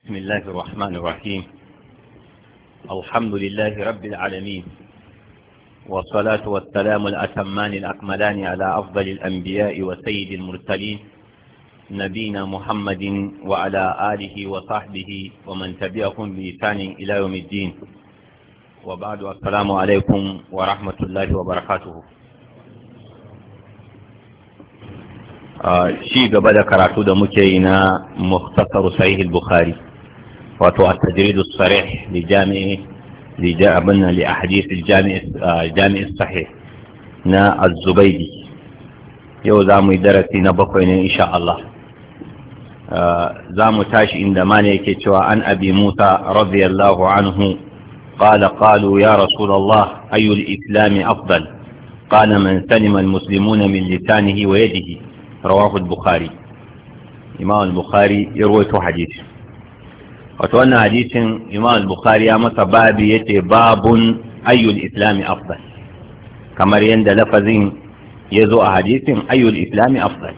بسم الله الرحمن الرحيم الحمد لله رب العالمين والصلاة والسلام الأتمان الأكملان على أفضل الأنبياء وسيد المرسلين نبينا محمد وعلى آله وصحبه ومن تبعهم بإحسان إلى يوم الدين وبعد السلام عليكم ورحمة الله وبركاته shi gaba da karatu da muke yi na muhtasar sahih al-bukhari wato at-tajrid as-sarih li jami'i li abin li ahadith al-jami' jami' sahih na az-zubaydi yau za mu yi darasi na bakwai ne insha Allah za mu tashi inda mana yake cewa an abi musa radiyallahu anhu قال قالوا يا رسول الله أي الإسلام أفضل قال من سلم المسلمون من لسانه ويده رواه البخاري إمام البخاري يروي حديث وتوانا حديث إمام البخاري أما بابي يتي باب أي الإسلام أفضل كما يند لفظين يزو حديث أي الإسلام أفضل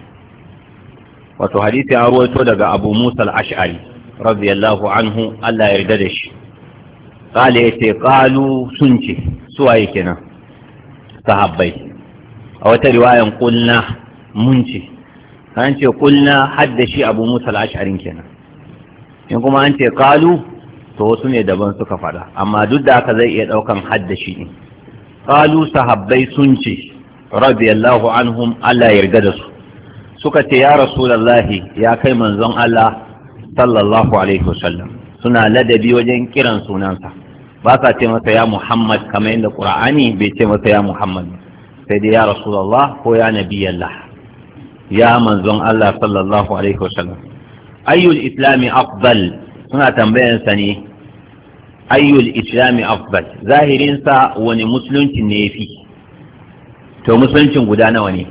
وتو حديث أروي لك أبو موسى الأشعري رضي الله عنه ألا يرددش قال يتي قالوا سنتي سواي كنا صحابي أو رواية قلنا منتي an ce kulna hadda shi abu musa al'asharin kenan in kuma an ce kalu to wasu ne daban suka fada amma duk da haka zai iya daukan hadda shi ne kalu sahabbai sun ce radiyallahu anhum Allah ya yarda da su suka ce ya rasulullahi ya kai manzon Allah sallallahu alaihi wasallam suna ladabi wajen kiran sunansa ba sa ce masa ya Muhammad kamar yadda Qur'ani bai ce masa ya Muhammad sai dai ya rasulullah ko ya nabiyallah ya manzon Allah sallallahu alaihi wasallam ayyul islami afdal suna tambayan sa ne ayyul islami afdal zahirin sa wani musulunci ne yafi to musuluncin guda nawa ne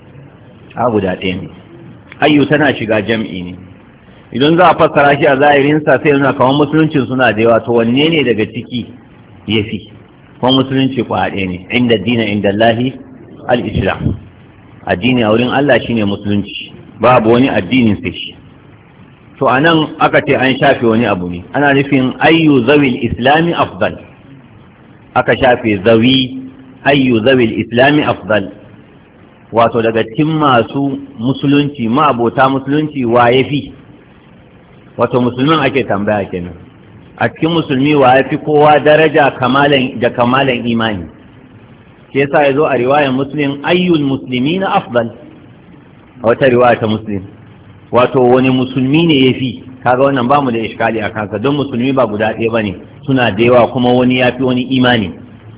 a guda ɗaya ne ayyu tana shiga jam'i ne idan za a fassara shi a zahirin sa sai nuna kamar musuluncin suna da yawa to wanne ne daga ciki yafi kuma musulunci kwa ɗaya ne inda dina inda Allahi al-islam addini a wurin Allah shine musulunci babu wani addinin sai shi to anan aka ce an shafe wani abu ne ana nufin ayyu zawil islami afdal aka shafe zawi ayyu zawil islami afdal wato daga cikin masu musulunci ma'abota musulunci wa yafi wato musulmin ake tambaya kenan a cikin musulmi wa yafi kowa daraja kamalan da kamalan imani shi yasa ya zo a riwayar muslim ayyul musulmi na afdal a wata riwaya ta muslim wato wani musulmi ne ya fi kaga wannan ba mu da iskali a kansa don musulmi ba guda ɗaya ba ne suna da yawa kuma wani ya fi wani imani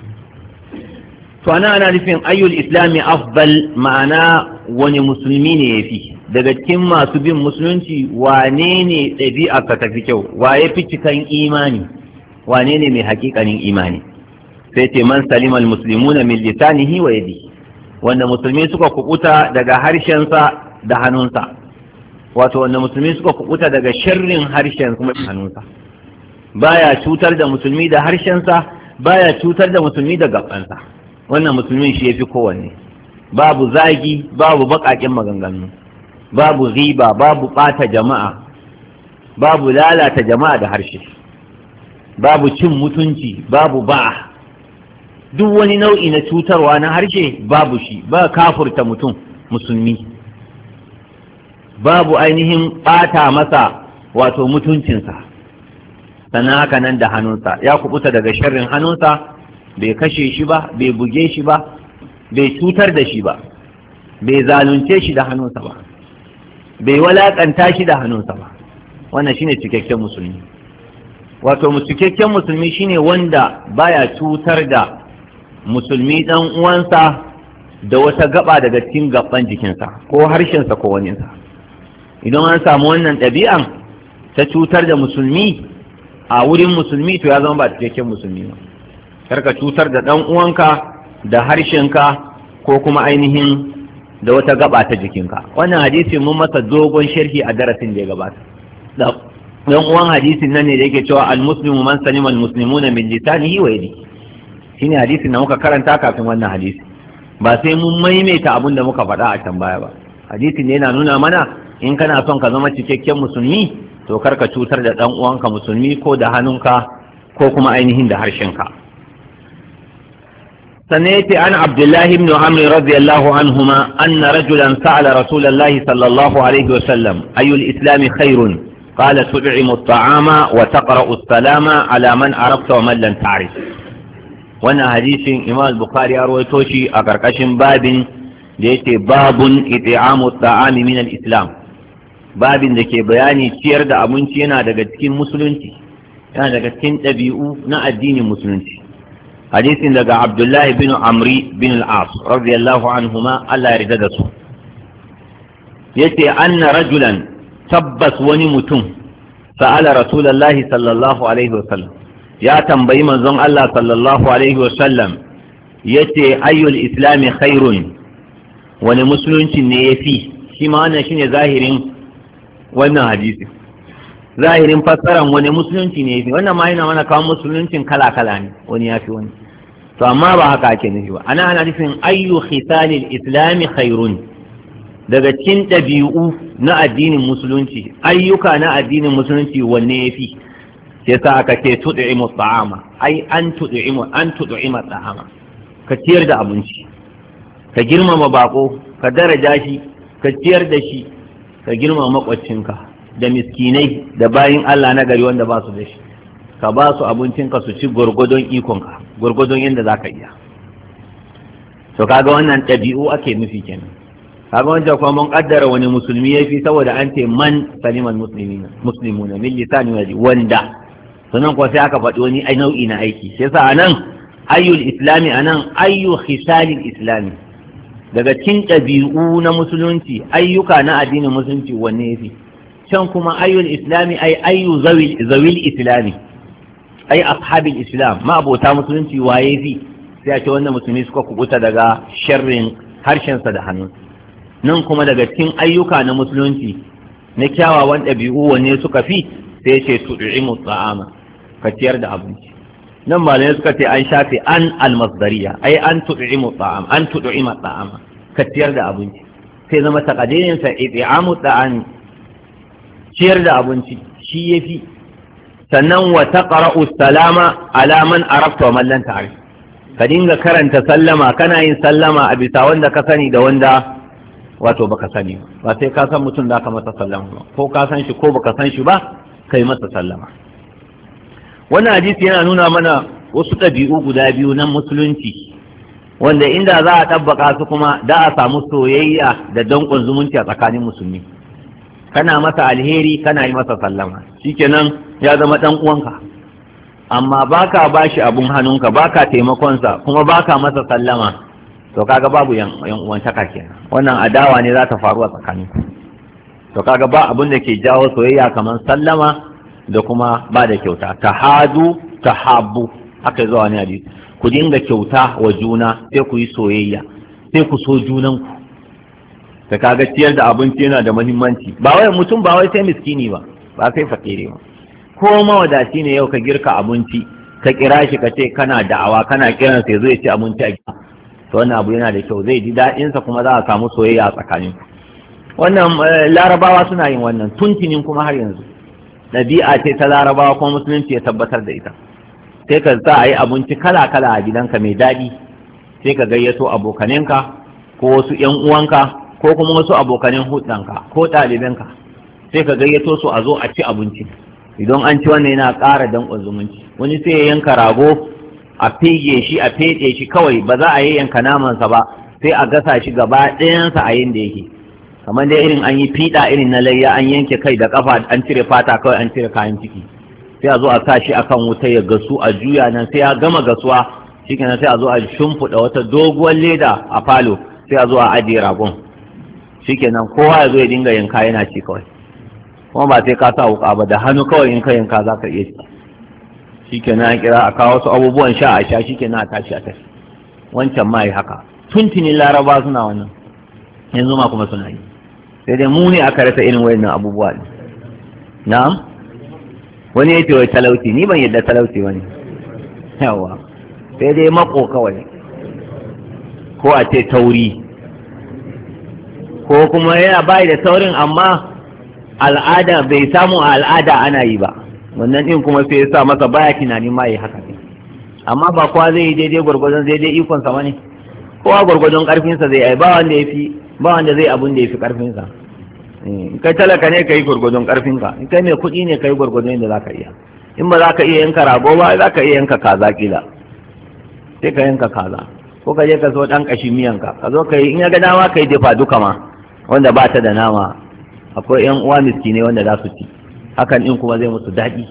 to ana ana nufin ayyul islami afdal ma'ana wani musulmi ne ya fi daga cikin masu bin musulunci wane ne ɗabi'arsa ta fi kyau wa ya fi cikan imani wane ne mai hakikanin imani sai ce man salimal muslimuna min lisanihi wa yadi wanda musulmi suka kubuta daga harshensa da hannunsa wato wanda musulmi suka kubuta daga sharrin harshen kuma da hannunsa baya cutar da musulmi da harshensa baya cutar da musulmi da gabansa wannan musulmin shi yafi kowanne babu zagi babu baƙaƙen maganganu babu riba babu ɓata jama'a babu lalata jama'a da harshe babu cin mutunci babu ba'a duk wani nau'i na cutarwa na harshe babu shi ba kafurta mutum musulmi babu ainihin ɓata masa wato mutuncinsa sannan haka nan da hannunsa ya kubuta daga sharrin hannunsa bai kashe shi ba bai buge shi ba bai cutar da shi ba bai zalunce shi da hannunsa ba bai walakanta shi da hannunsa ba wannan shine cikakken musulmi wato cikakken musulmi shine wanda baya cutar da musulmi ɗan uwansa da wata gaba daga cikin gaban jikinsa ko harshensa ko waninsa idan an samu wannan ɗabi'an ta cutar da musulmi a wurin musulmi to ya zama ba cikakken musulmi ba karka cutar da ɗan uwanka da harshenka ko kuma ainihin da wata gaba ta jikinka wannan hadisi mun masa dogon sharhi a darasin da ya gabata dan uwan hadisin nan ne da yake cewa al-muslimu man salima al-muslimuna min lisanihi wa yadihi shine hadisin da muka karanta kafin wannan hadisi ba sai mun maimaita abin da muka faɗa a can baya ba hadisin ne yana nuna mana in kana son ka zama cikakken musulmi to karka cutar da ɗan uwanka musulmi ko da hannunka ko kuma ainihin da harshenka sannan yace an abdullahi ibn amr radiyallahu anhuma anna rajulan sa'ala rasulullahi sallallahu alaihi wa sallam ayyul islami khairun قال تدعم الطعام وتقرأ السلام على من عرفت ومن لم تعرف wannan hadisin imam bukhari ya rawaito shi a karkashin babin da yake babun it'amu ta'ami min al-islam babin da ke bayani ciyar da abinci yana daga cikin musulunci yana daga cikin ɗabi'u na addinin musulunci hadisin daga abdullahi bin amri bin al-as radiyallahu anhuma Allah ya rida da su yace anna rajulan tabbas wani mutum sa'ala rasulullahi sallallahu alaihi wasallam ya tambayi manzon Allah sallallahu alaihi wasallam yace ayyul islami khairun wani musulunci ne yafi shi ma wannan shine zahirin wannan hadisi zahirin fassaran wani musulunci ne yafi wannan ma yana mana kawo musuluncin kala kala ne wani yafi wani to amma ba haka ake nufi ba ana ana nufin ayyu khisalil islami khairun daga cikin ɗabi'u na addinin musulunci ayyuka na addinin musulunci wanne ya fi sai sa aka ce tuɗi'imu ta'ama ai an tuɗi'imu an tuɗi'ima ta'ama ka ciyar da abinci ka girmama bako ka daraja shi ka ciyar da shi ka girmama makwaccinka da miskinai da bayin Allah na gari wanda ba su da shi ka ba su abincinka su ci gwargwadon ikonka gwargwadon yadda za ka iya to kaga wannan ɗabi'u ake nufi kenan kaga wancan kuma mun kaddara wani musulmi yafi saboda an ce man saliman muslimina muslimuna min lisani waji wanda sannan kuma sai aka faɗi wani nau'i na aiki sai yasa anan ayyul islami anan ayyu khisalil islami daga cikin ɗabi'u na musulunci ayyuka na addinin musulunci wanne yafi can kuma ayyul islami ay ayyu zawil zawil islami ay ashabil islam ma abota musulunci waye fi sai a ce wannan musulmi suka kubuta daga sharrin harshensa da hannunsa nan kuma daga cikin ayyuka na musulunci na kyawawan ɗabi'u wanne suka fi sai ce tu'imu ta'ama ka ciyar da abinci nan malamai suka ce an shafe an almasdariya ai an tu'imu ta'am an tu'ima ta'ama ka ciyar da abinci sai zama takadirin sa it'amu ta'ami ciyar da abinci shi yafi sannan wa taqra'u salama ala man arafta wa man lam ta'rif ka dinga karanta sallama kana yin sallama a bisa wanda ka sani da wanda wato baka sani ba sai ka san mutum da ka masa sallama ba ko ka san shi ko baka san shi ba kai masa sallama wannan hadisi yana nuna mana wasu ɗabi'u guda biyu na musulunci wanda inda za a ɗabbaka su kuma da a samu soyayya da danƙon zumunci a tsakanin musulmi kana masa alheri kana yi masa sallama shikenan ya zama ɗan uwanka amma baka bashi abun hannunka baka taimakonsa kuma baka masa sallama to kaga babu yan uwantaka kenan wannan adawa ne za ta faru a tsakanin to kaga ba abin da ke jawo soyayya kamar sallama da kuma ba da kyauta tahadu tahabbu haka zuwa ne hadisi ku dinga kyauta wa juna sai ku yi soyayya sai ku so junanku da kaga ciyar da abinci yana da muhimmanci ba wai mutum ba wai sai miskini ba ba sai fakire ba ko mawadaci ne yau ka girka abinci ka kira shi ka ce kana da'awa kana kiran sai zai ci abinci a gida to wannan abu yana da kyau zai ji daɗinsa kuma za a samu soyayya a tsakanin wannan larabawa suna yin wannan tuntunin kuma har yanzu ɗabi'a ce ta larabawa kuma musulunci ya tabbatar da ita sai ka za a yi abinci kala kala a gidanka mai daɗi sai ka gayyato abokaninka ko wasu ƴan uwanka ko kuma wasu abokanin hudanka ko ɗalibanka sai ka gayyato su a zo a ci abinci idan an ci wannan yana ƙara danƙon zumunci wani sai ya yanka rago a fege shi a feɗe shi kawai ba za a yi yanka namansa ba sai a gasa shi gaba ɗayansa a yin da yake kamar dai irin an yi fiɗa irin na layya an yanke kai da kafa an cire fata kawai an cire kayan ciki sai a zo a sa shi akan wuta ya gasu a juya nan sai ya gama gasuwa shikenan sai a zo a shimfiɗa wata doguwar leda a falo sai a zo a ajiye ragon shikenan kowa ya zo ya dinga yanka yana ci kawai kuma ba sai ka sa wuka ba da hannu kawai in ka yanka za ka iya ci shikenan an kira a kawo wasu abubuwan sha a sha shikenan a tashi a tashi wancan ma yi haka tuntunin laraba suna wannan yanzu ma kuma suna yi sai dai mu ne aka rasa irin wayannan abubuwa ne na'am wani ya ce wai talauci ni ban yadda talauci wani yawa sai dai mako kawai ko a ce tauri ko kuma yana bai da taurin amma al'ada bai samu a al'ada ana yi ba wannan din kuma sai ya sa masa baya tunanin ma yi haka ne amma ba kowa zai yi daidai gwargwadon zai dai ikon sa ne kowa gwargwadon karfinsa zai yi ba wanda ya fi ba wanda zai abun da ya fi karfinsa kai talaka ne ka yi gwargwadon karfinka in kai mai kuɗi ne ka yi gwargwadon yadda za ka iya in ba za ka iya yanka rago ba za ka iya yanka kaza kila sai ka yanka kaza ko ka je ka so ɗan ƙashin miyanka ka zo ka yi in ya ga dama ka yi dafa duka ma wanda ba ta da nama akwai yan uwa miskinai wanda za su ci hakan in kuma zai musu daɗi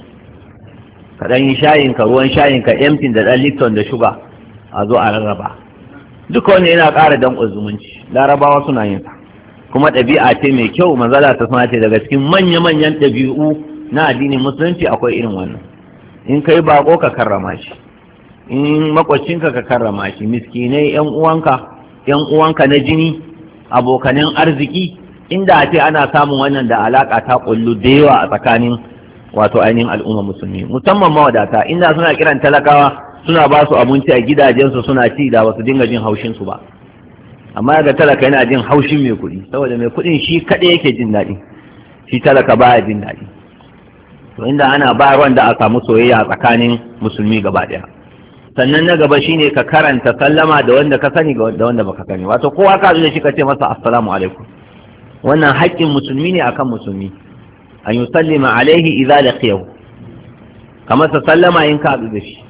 ka ɗan yi shayin ka ruwan shayin ka emtin da ɗan lipton da shuga a zo a rarraba duka wanda yana ƙara danƙon zumunci larabawa suna yin sa kuma ɗabi'a ce mai kyau manzala ta suna ce daga cikin manya-manyan ɗabi'u na addinin musulunci akwai irin wannan in kai bako ka karrama shi in makwacinka ka karrama shi miskinai yan uwanka yan uwanka na jini abokanin arziki inda a ce ana samun wannan da alaka ta kullu da yawa a tsakanin wato ainihin al'umma musulmi musamman mawadata inda suna kiran talakawa suna ba su abinci a gidajensu suna ci da wasu dinga jin haushin su ba amma ga talaka yana jin haushin mai kuɗi saboda mai kuɗin shi kaɗai yake jin daɗi shi talaka baya jin daɗi to inda ana bayarwan da a samu soyayya tsakanin musulmi gaba ɗaya sannan na gaba shine ka karanta sallama da wanda ka sani da wanda baka sani wato kowa ka da shi ka ce masa assalamu alaikum wannan haƙƙin musulmi ne akan musulmi an yusallima alaihi idza laqiyahu kamar sa sallama in ka da shi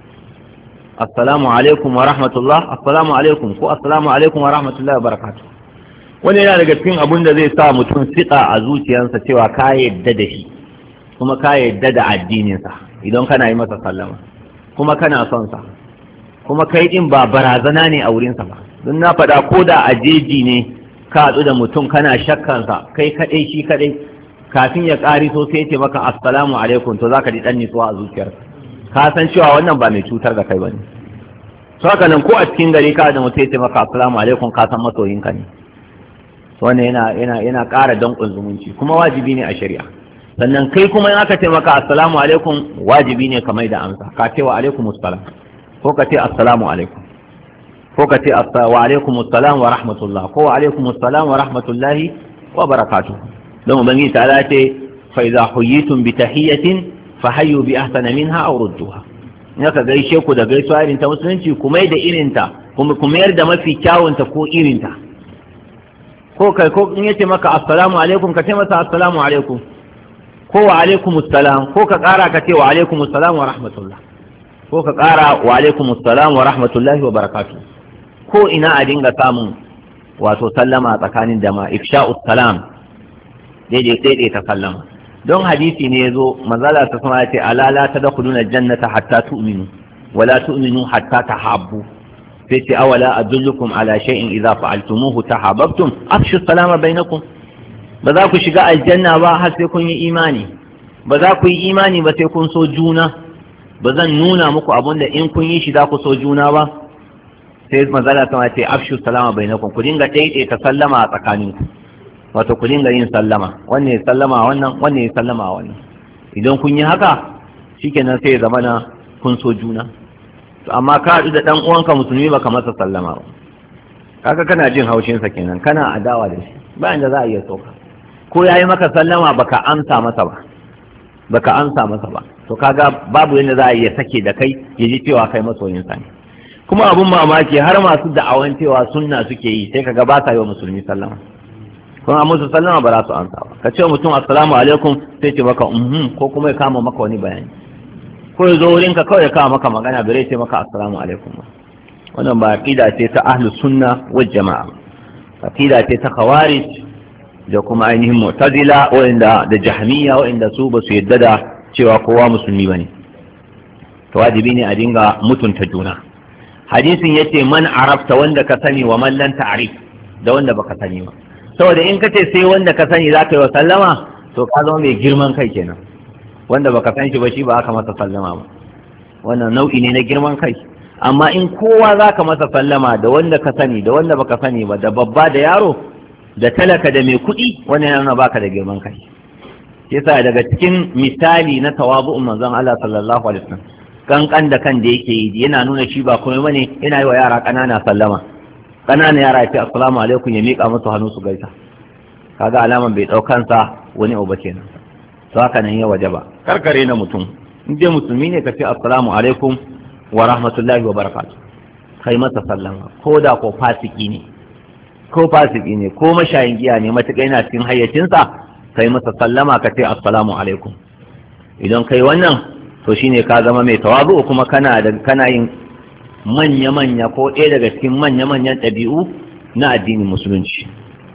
assalamu alaikum wa rahmatullah assalamu alaikum ko assalamu alaikum wa rahmatullah wa barakatuh wani yana daga cikin abin da zai sa mutum siƙa a zuciyarsa cewa ka yadda da shi kuma ka yadda da addininsa idan kana yi masa sallama kuma kana son sa kuma kai din ba barazana ne a wurinsa ba don na faɗa ko da a jeji ne ka haɗu da mutum kana shakkansa kai kaɗai shi kaɗai kafin ya ƙari so sai ce maka assalamu alaikum to zaka ji ɗan nutsuwa a zuciyarka ka san cewa wannan ba mai cutar da kai ba ne to haka nan ko a cikin gari ka da mutum ya ce maka assalamu alaikum ka san masoyinka ne wannan yana yana yana ƙara danƙon zumunci kuma wajibi ne a shari'a sannan kai kuma in aka ce maka assalamu alaikum wajibi ne ka mai da amsa ka ce wa alaikum assalam ko ka ce assalamu alaikum ko ka ce wa alaikum assalam wa rahmatullah ko wa alaikum assalam wa rahmatullahi wa barakatuh don ubangiji ta ce fa idza huyitum bi tahiyatin fa hayyu bi ahsana minha aw rudduha in aka gaishe ku da gaisuwa irin ta musulunci ku mai da irinta kuma ku mayar da mafi kyawunta ko irinta ko kai ko in yace maka assalamu alaikum ka ce masa assalamu alaikum ko wa alaikum assalam ko ka kara ka ce wa alaikum assalam wa rahmatullah ko ka kara wa alaikum assalam wa rahmatullahi wa barakatuh ko ina a dinga samun wato sallama tsakanin jama'a ifsha'us salam daidai daidai ta sallama don hadisi ne yazo manzala ta sama ce ala la tadkhuluna jannata hatta tu'minu wala tu'minu hatta tahabbu sai ce awala adullukum ala shay'in idza fa'altumuhu tahabbtum afshu salama bainakum ba za ku shiga aljanna ba har sai kun yi imani ba za ku yi imani ba sai kun so juna ba zan nuna muku abun da in kun yi shi za ku so juna ba sai manzala sama ce afshu salama bainakum ku dinga daidaita sallama a tsakaninku wato ku dinga yin sallama wannan ya sallama wannan wannan ya sallama wannan idan kun yi haka shikenan sai ya zama na kun so juna amma ka haɗu da ɗan uwanka musulmi baka masa sallama ba kaga kana jin haushinsa kenan kana adawa da shi bayan da za a iya soka ko ya yi maka sallama baka amsa masa ba baka amsa masa ba to kaga babu yadda za a iya sake da kai ya ji cewa kai masoyinsa ne kuma abun mamaki har masu da'awan cewa sunna suke yi sai kaga ba sa yi wa musulmi sallama kuma musu sallama ba za su amsa ba ka ce mutum assalamu alaikum sai ce maka mhm ko kuma ya kama maka wani bayani ko ya zo wurin ka kawai ya kama maka magana bai ce maka assalamu alaikum ba wannan ba aqida ce ta ahlu sunna wal jama'a aqida ce ta khawarij da kuma ainihin mu'tazila wa'inda da jahmiya wa'inda su ba su yadda da cewa kowa musulmi bane to wajibi ne a dinga mutunta juna hadisin yace man arafta wanda ka sani wa man lan ta'rif da wanda baka sani ba saboda in kace sai wanda ka sani zaka yi wa sallama to ka zama mai girman kai kenan wanda baka san shi ba shi ba aka masa sallama ba wannan nau'i ne na girman kai amma in kowa zaka masa sallama da wanda ka sani da wanda baka sani ba da babba da yaro da talaka da mai kuɗi wannan yana baka da girman kai yasa daga cikin misali na tawabu'un manzon Allah sallallahu alaihi wasallam kankan da kan da yake yi yana nuna shi ba komai bane yana yi wa yara ƙanana sallama ƙanana yara ya ce assalamu alaikum ya miƙa musu hannu su gaisa kaga alaman bai ɗaukansa wani abu ba kenan to haka nan ya wajaba karkare na mutum in dai musulmi ne ka ce assalamu alaikum wa rahmatullahi wa barakatuh kai masa sallama ko da ko fasiki ne ko fasiki ne ko mashayin giya ne matuƙa yana cikin hayyacinsa kai masa sallama ka ce assalamu alaikum idan kai wannan to shine ka zama mai tawazu kuma kana da kana yin manya-manya ko ɗaya daga cikin manya-manyan ɗabi'u na addinin musulunci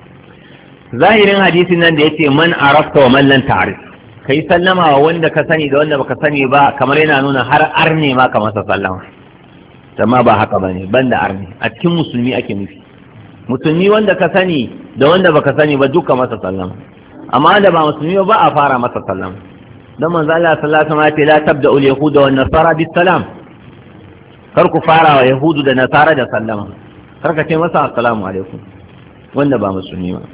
zahirin hadisin nan da yace man arafta wa man lam ta'rif kai sallama wa wanda ka sani da wanda baka sani ba kamar yana nuna har arne ma ka masa sallama amma ba haka bane banda arne a cikin musulmi ake nufi musulmi wanda ka sani da wanda baka sani ba duka masa sallama amma wanda ba musulmi ba a fara masa sallama dan manzo Allah sallallahu alaihi wasallam ya ce la tabda ul yahuda wan nasara bis salam kar ku fara wa yahudu da nasara da sallama kar ka ce masa assalamu alaikum wanda ba musulmi ba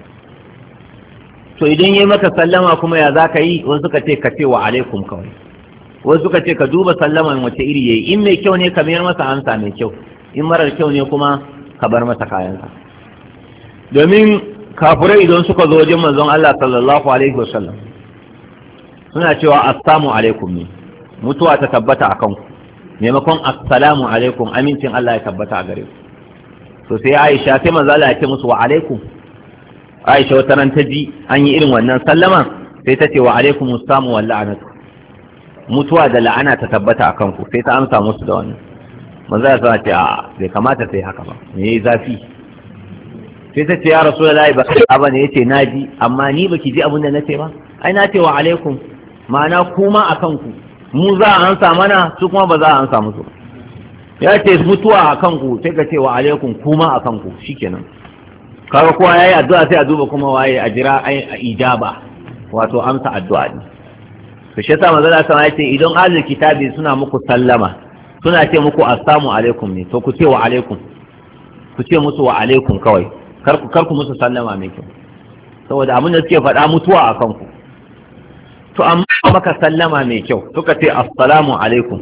to idan yayi maka sallama kuma ya zaka yi wasu suka ce ka ce wa alaikum kawai wasu suka ce ka duba sallaman wace iri yayi in mai kyau ne ka mayar masa amsa mai kyau in marar kyau ne kuma ka bar masa kayansa domin kafurai idan suka zo wajen manzon Allah sallallahu alaihi wasallam suna cewa assalamu alaikum ne mutuwa ta tabbata a kanku maimakon assalamu alaikum amincin Allah ya tabbata a gare ku to sai Aisha sai manzo Allah ya ce musu wa alaikum Aisha wata ran ta ji an yi irin wannan sallama sai ta ce wa alaikum assamu wal la'anatu mutuwa da la'ana ta tabbata a kanku sai ta amsa musu da wannan manzo Allah ya ce a bai kamata sai haka ba me yayi zafi sai ta ce ya rasulullahi ba kai ba ne yace naji amma ni baki ji abin da nace ba ai na ce wa alaikum ma'ana kuma a kanku mu za a ansa mana su kuma ba za a ansa musu ya ce mutuwa a kanku sai ka ce wa alaikum kuma a kanku shikenan kaga kowa yayi addu'a sai a duba kuma waye a jira a ijaba wato amsa addu'a ne to shi yasa manzo Allah ya ce idan ahlul kitabi suna muku sallama suna ce muku assalamu alaikum ne to ku ce wa alaikum ku ce musu wa alaikum kawai kar ku kar ku musu sallama mai kyau saboda abin da suke faɗa mutuwa a kanku to amma maka sallama mai kyau suka ce assalamu alaikum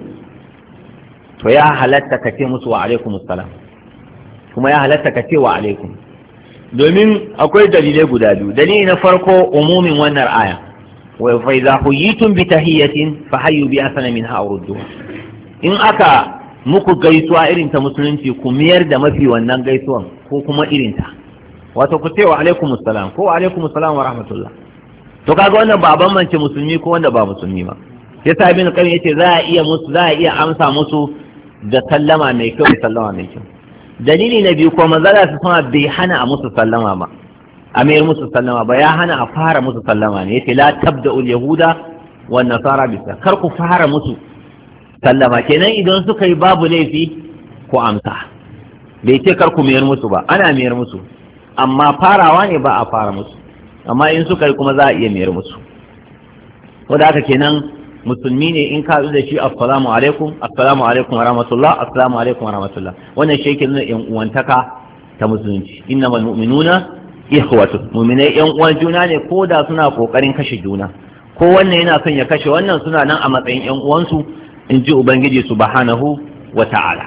to ya halatta ka ce musu wa alaikum assalam kuma ya halatta ka ce wa alaikum domin akwai dalilai guda biyu dalili na farko umumin wannan aya wa fa idza huyitum bi tahiyatin fa hayyu bi asana minha aw rudduha in aka muku gaisuwa irin ta musulunci ku miyar da mafi wannan gaisuwan ko kuma irin ta wato ku ce wa alaikum assalam ko wa alaikum assalam wa rahmatullah to kaga wannan ba bambance musulmi ko wanda ba musulmi ba yasa ibn qayyim yace za a iya musu za a iya amsa musu da sallama mai kyau da sallama mai kyau dalili na biyu ko manzala su sama bai hana a musu sallama ba a mayar musu sallama ba ya hana a fara musu sallama ne yace la tabda'ul yahuda wan nasara bisa kar ku fara musu sallama kenan idan suka yi babu laifi ko amsa bai ce kar ku mayar musu ba ana mayar musu amma farawa ne ba a fara musu amma in suka yi kuma za a iya mayar musu wanda haka kenan musulmi ne in ka da shi assalamu alaikum assalamu alaikum wa rahmatullah assalamu alaikum wa rahmatullah wannan shi yake nuna yan uwantaka ta musulunci innamal mu'minuna ikhwatu mu'minai yan uwan juna ne ko da suna kokarin kashe juna ko wannan yana son ya kashe wannan suna nan a matsayin yan uwansu in ji ubangiji subhanahu wa ta'ala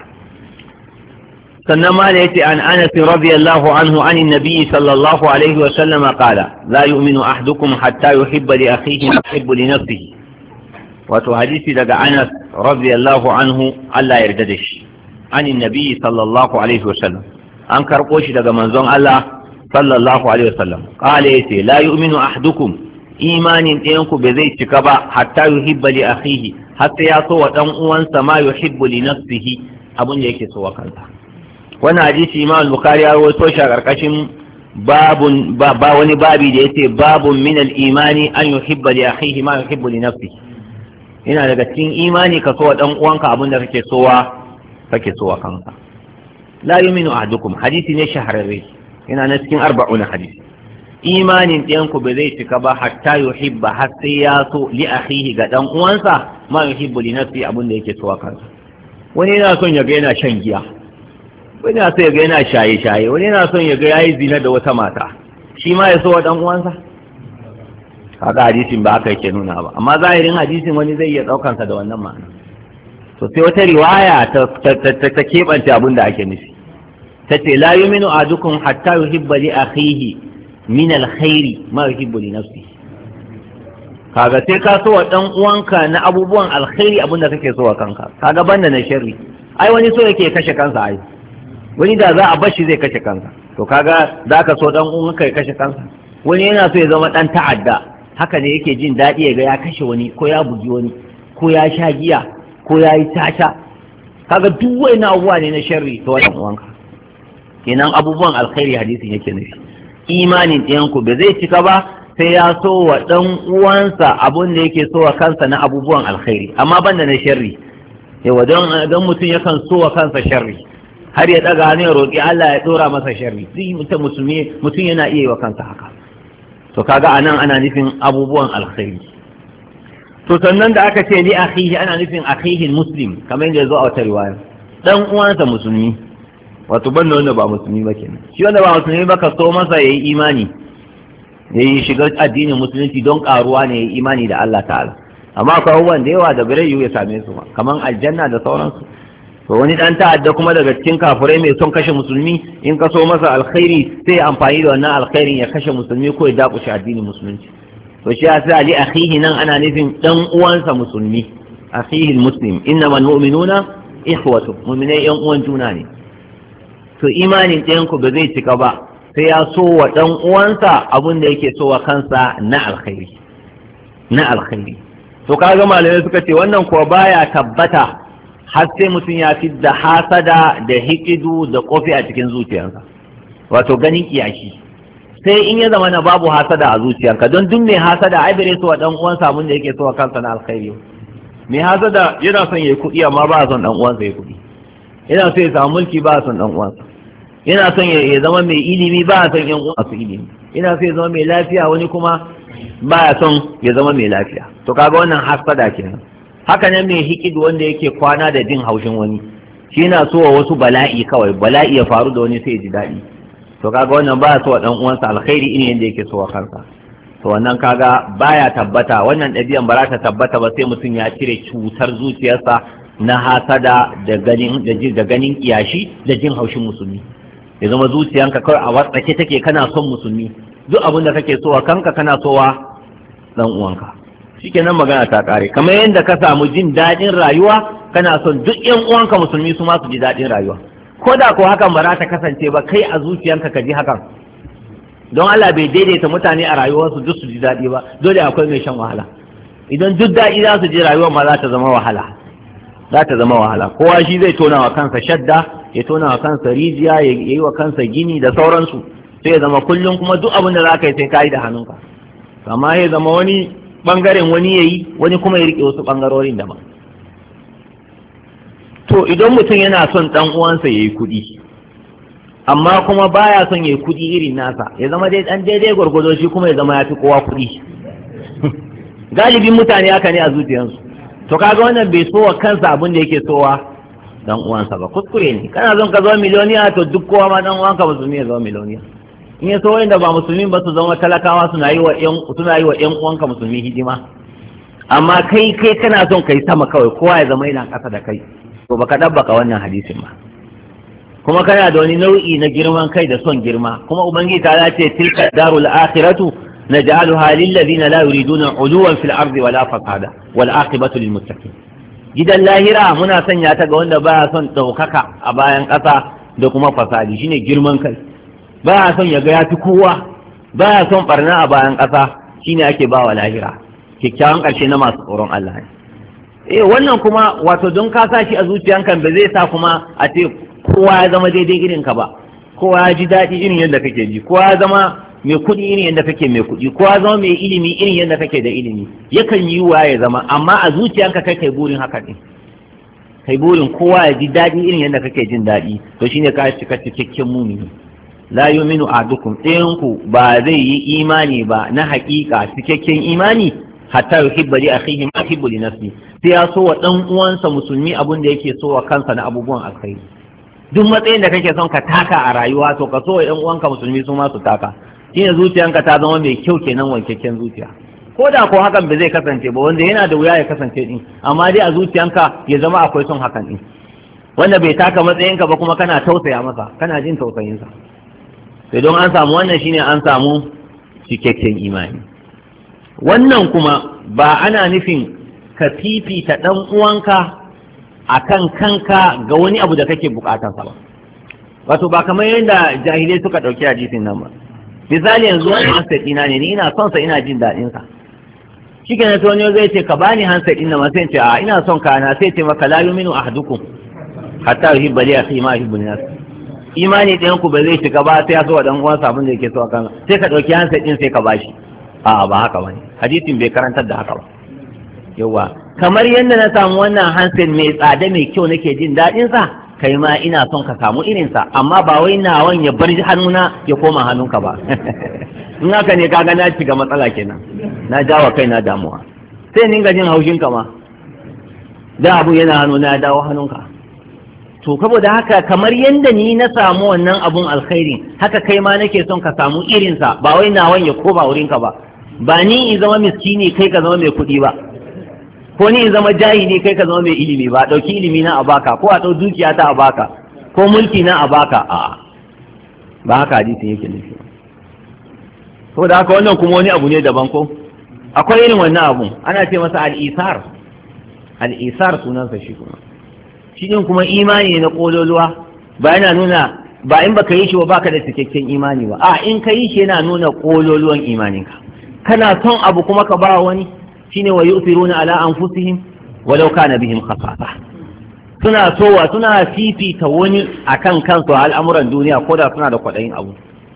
sannan ma da yace an anas radiyallahu anhu an annabi sallallahu alaihi wa sallam qala la yu'minu ahadukum hatta yuhibba li akhihi ma yuhibbu li nafsihi wato hadisi daga Anas radiyallahu anhu Allah yarda da shi an annabi sallallahu alaihi wa sallam an karbo shi daga manzon Allah sallallahu alaihi wa sallam qala yace la yu'minu ahadukum imanin ɗayanku bai zai cika ba hatta yuhibba li akhihi har sai ya so wa dan uwansa ma yuhibbu li nafsihi abun da yake so wa kansa wannan hadisi imam al-bukhari ya rawaito shi a karkashin babun ba wani babi da yace babun min al-imani an yuhibba li akhihi ma yuhibbu li nafsihi ina daga cikin imani ka so wa dan uwanka abin da kake sowa kake sowa kanka la yuminu ahadukum hadisi ne shahararre ina na cikin arba'un hadisi imanin ɗayanku ba zai cika ba hatta yuhibba har sai ya so li akhihi ga dan uwansa ma yuhibbu li nafsi abin da yake sowa kansa wani yana son ya ga yana shan giya wani yana son ya ga yana shaye shaye wani yana son ya ga yayi zina da wata mata shi ma ya so wa dan uwansa kaga hadisin ba haka yake nuna ba amma zahirin hadisin wani zai iya daukan sa da wannan ma'ana to sai wata riwaya ta ta keɓance abin da ake nufi ta ce la yuminu ahadukum hatta yuhibba li akhihi min alkhairi ma yuhibbu li nafsihi kaga sai ka so wa dan uwanka na abubuwan alkhairi abin da kake so wa kanka kaga banda na sharri ai wani so yake kashe kansa ai wani da za a bashi zai kashe kansa to kaga za ka so dan uwanka ya kashe kansa wani yana so ya zama dan ta'adda haka ne yake jin daɗi ya ga ya kashe wani ko ya bugi wani ko ya sha giya ko ya yi tasha kaga duk wani abubuwa ne na sharri ta wannan uwanka kenan abubuwan alkhairi hadisin yake nufi imanin ɗayanku ba zai cika ba sai ya so wa ɗan uwansa abun da yake so wa kansa na abubuwan alkhairi amma banda na sharri yawa don mutum yakan so wa kansa sharri har ya ɗaga hannu ya roƙi Allah ya ɗora masa sharri duk mutum musulmi mutum yana iya yi wa kansa haka to kaga anan ana nufin abubuwan alkhairi to sannan da aka ce li akhihi ana nufin akhihi muslim kamar yadda ya zo a wata riwaya dan uwansa musulmi wato banda wanda ba musulmi ba kenan shi wanda ba musulmi ba ka so masa yayi imani yayi shiga addinin musulunci don karuwa ne yayi imani da Allah ta'ala amma akwai abubuwan da yawa da bare ya same su kamar aljanna da sauransu to wani dan ta'adda kuma daga cikin kafirai mai son kashe musulmi in ka so masa alkhairi sai amfani da wannan alkhairin ya kashe musulmi ko ya dakushe addinin musulunci to shi ya sai ali akhihi nan ana nufin dan uwansa musulmi akhihi muslim innamal mu'minuna ikhwatu mu'minai yan uwan juna ne to imanin ɗayanku ba zai cika ba sai ya so wa ɗan uwansa abin da yake so wa kansa na alkhairi na alkhairi to kaga malamai suka ce wannan kuwa baya tabbata har sai mutum ya fi da hasada da hikidu da kofi a cikin zuciyarsa wato ganin kiyashi sai in ya zama na babu hasada a zuciyarka don duk mai hasada ai bare so wa ɗan uwansa abin da yake so wa kansa na alkhairi mai hasada yana son ya yi kuɗi amma ba son ɗan uwansa ya kuɗi yana so ya samu mulki ba son ɗan uwansa yana son ya zama mai ilimi ba a son yan uwa su ilimi yana son ya zama mai lafiya wani kuma ba ya son ya zama mai lafiya to kaga wannan hasada kenan haka nan mai hikid wanda yake kwana da jin haushin wani shi yana so wa wasu bala'i kawai bala'i ya faru da wani sai ya ji daɗi to kaga wannan ba so wa dan uwansa alkhairi irin yadda yake so wa kansa to wannan kaga baya tabbata wannan ɗabi'an ba za ta tabbata ba sai mutum ya cire cutar zuciyarsa na hasada da ganin da ganin kiyashi da jin haushin musulmi ya zama zuciyanka kawai a watsake take kana son musulmi duk abin da kake so wa kanka kana so wa dan uwanka shikenan magana ta kare kamar yadda ka samu jin daɗin rayuwa kana son duk yan uwanka musulmi su ma su ji daɗin rayuwa ko da ko hakan ba za ta kasance ba kai a zuciyanka ka ji hakan don Allah bai daidaita mutane a rayuwarsu duk su ji daɗi ba dole akwai mai shan wahala idan duk daɗi za su ji rayuwar ma za ta zama wahala za ta zama wahala kowa shi zai tona wa kansa shadda ya tona wa kansa rijiya ya yi wa kansa gini da sauransu sai ya zama kullum kuma duk abin da za ka yi sai ka yi da hannunka amma ya zama wani bangaren wani ya yi wani kuma ya riƙe wasu bangarorin daban to idan mutum yana son ɗan uwansa ya yi kuɗi amma kuma baya son ya yi kuɗi irin nasa ya zama dai ɗan daidai gwargwado shi kuma ya zama ya fi kowa kuɗi galibin mutane haka ne a zuciyarsu to kaga wannan bai so wa kansa abin da yake sowa dan uwansa ba kuskure ne kana son ka zama miliyoniya to duk kowa ma dan uwanka musulmi ya zama miliyoniya in ya so wanda ba musulmi ba su zama talakawa suna yi wa ƴan suna yi wa ƴan uwanka musulmi hidima amma kai kai kana son kai sama kawai kowa ya zama yana ƙasa da kai to baka dabbaka wannan hadisin ba kuma kana da wani nau'i na girman kai da son girma kuma ubangiji ta ce tilka darul akhiratu naj'aluha lil ladina la yuriduna uluwan fil ardi wala fasada wal aqibatu lil muttaqin gidan lahira muna sanya ta ga wanda baya son daukaka a bayan ƙasa da kuma fasadi shine girman kai baya son ya ga ya fi kowa baya son barna a bayan ƙasa shine ake bawa lahira kyakkyawan ƙarshe na masu tsoron Allah ne eh wannan kuma wato don ka sa shi a zuciyanka ba zai sa kuma a ce kowa ya zama daidai irin ka ba kowa ya ji daɗi irin yadda kake ji kowa ya zama mai kuɗi irin yadda kake mai kuɗi kowa ya zama mai ilimi irin yadda kake da ilimi yakan yi wa ya zama amma a zuciyanka kai kai burin haka ne kai burin kowa ya ji daɗi irin yadda kake jin daɗi to shine ka cika cikakken mumini la yuminu ahadukum ɗayanku ba zai yi imani ba na haƙiƙa cikakken imani hatta yuhibba li akhihi ma yuhibbu li nafsi sai ya so wa dan uwansa musulmi abin da yake so wa kansa na abubuwan alkhairi duk matsayin da kake son ka taka a rayuwa to ka so wa ɗan uwanka musulmi su ma su taka shine zuciyanka ta zama mai kyau kenan wankakken zuciya ko da ko hakan ba zai kasance ba wanda yana da wuya ya kasance din amma dai a zuciyanka ya zama akwai son hakan din wanda bai taka matsayinka ba kuma kana tausaya masa kana jin tausayinsa sai don an samu wannan shine an samu cikakken imani wannan kuma ba ana nufin ka fifita ɗan uwanka akan kanka ga wani abu da kake bukatansa ba wato ba kamar yadda jahilai suka ɗauki hadisin nan ba misali yanzu wani hansa ɗina ne ni ina son sa ina jin daɗin sa shi ke wani zai ce ka bani hansa ɗin nan sai ce a ina son ka na sai ce maka la yuminu ahadukum hatta yuhibba li akhi ma yuhibbu li nafsi imani ɗayan ku ba zai shiga ba sai ya so wa dan uwansa abin da yake so a kan sai ka ɗauki hansa ɗin sai ka bashi a'a ba haka bane hadisin bai karantar da haka ba yawa kamar yadda na samu wannan hansin mai tsada mai kyau nake jin daɗin sa kai ma ina son ka samu irinsa amma ba wai nawan ya bar hannuna ya koma hannunka ba in haka ne kaga na shiga matsala kenan na jawa kai na damuwa sai ninga jin haushin ka ma da abu yana hannu na dawo hannunka to saboda haka kamar yadda ni na samu wannan abun alkhairi haka kai ma nake son ka samu irinsa ba wai nawan ya koma wurinka ba ba ni in zama miskini kai ka zama mai kuɗi ba ko ni in zama jahili kai ka zama mai ilimi ba ɗauki ilimi na a baka ko a ɗau dukiya ta a baka ko mulki na a baka a ba haka hadisin yake nufi saboda haka wannan kuma wani abu ne daban ko akwai irin wannan abun ana ce masa al'isar al'isar sunansa shi kuma shi din kuma imani ne na kololuwa ba yana nuna ba in baka yi shi ba baka da cikakken imani ba a in ka yi shi yana nuna kololuwan imaninka kana son abu kuma ka ba wani shine wa yusiruna ala anfusihim walau kana bihim khasasa suna sowa suna fifita wani akan kansu a al'amuran duniya ko da suna da kwaɗayin abu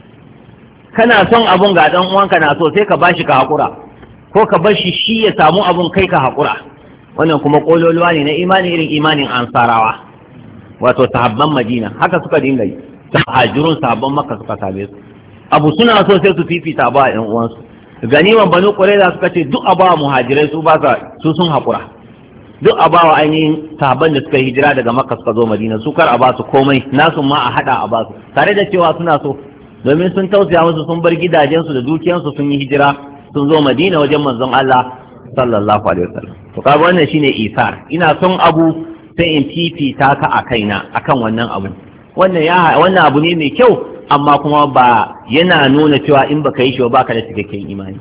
kana son abun ga dan uwanka na so sai ka bashi ka hakura ko ka bashi shi ya samu abun kai ka hakura wannan kuma kololuwa ne na imani irin imanin ansarawa wato sahabban madina haka suka dinga yi hajirun sahabban makka suka same su abu suna so sai su fifita ba yan uwansu ganiman banu qurayza suka ce duk abawa muhajirai su ba su sun hakura duk abawa ainihin sahabban da suka hijira daga makka suka zo madina su kar a ba su komai nasu ma a hada a ba su tare da cewa suna so domin sun tausaya musu sun bar gidajensu da dukiyansu sun yi hijira sun zo madina wajen manzon Allah sallallahu alaihi wasallam to kaga wannan shine isar ina son abu sai in fifita ka a kaina akan wannan abu wannan ya wannan abu ne mai kyau amma kuma ba yana nuna cewa in baka yi shi ba baka da cikakken imani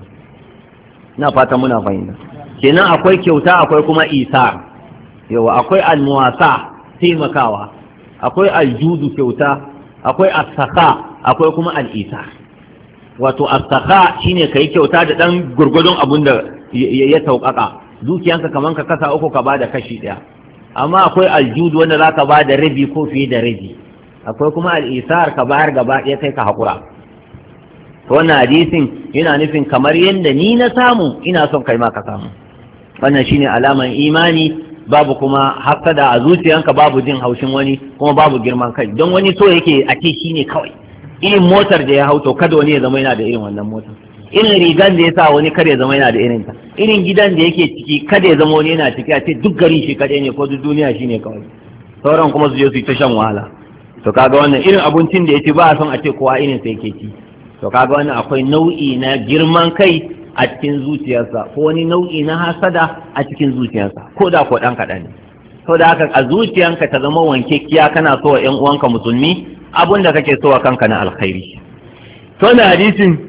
ina fata muna fahimta kenan akwai kyauta akwai kuma isar yawa akwai almuwasa taimakawa akwai aljudu kyauta akwai asaka akwai kuma al'isa wato asaka shine ka yi kyauta da ɗan gurgudun abun da ya sauƙaƙa dukiyanka kamar ka kasa uku ka bada kashi ɗaya amma akwai aljudu wanda za ka ba da rabi ko fiye da rabi akwai kuma al'isar ka bayar gaba ɗaya kai ka haƙura wannan hadisin yana nufin kamar yadda ni na samu ina son kai ma ka samu wannan shine alaman imani babu kuma hasada a zuciyanka babu jin haushin wani kuma babu girman kai don wani so yake a ce shine kawai irin motar da ya hau to kada wani ya zama yana da irin wannan motar irin rigan da ya sa wani kada ya zama yana da irin ta irin gidan da yake ciki kada ya zama wani yana ciki a ce duk garin shi kadai ne ko duk duniya shine kawai sauran kuma su je su yi ta shan wahala to kaga wannan irin abincin da ya ci ba a son a ce kowa irin sa yake ci to kaga wannan akwai nau'i na girman kai a cikin zuciyarsa ko wani nau'i na hasada a cikin zuciyarsa ko da ko dan kaɗan ne to da haka a zuciyanka ta zama wankekkiya kana so wa 'yan uwanka musulmi abun da kake so wa kanka na alkhairi to na hadisin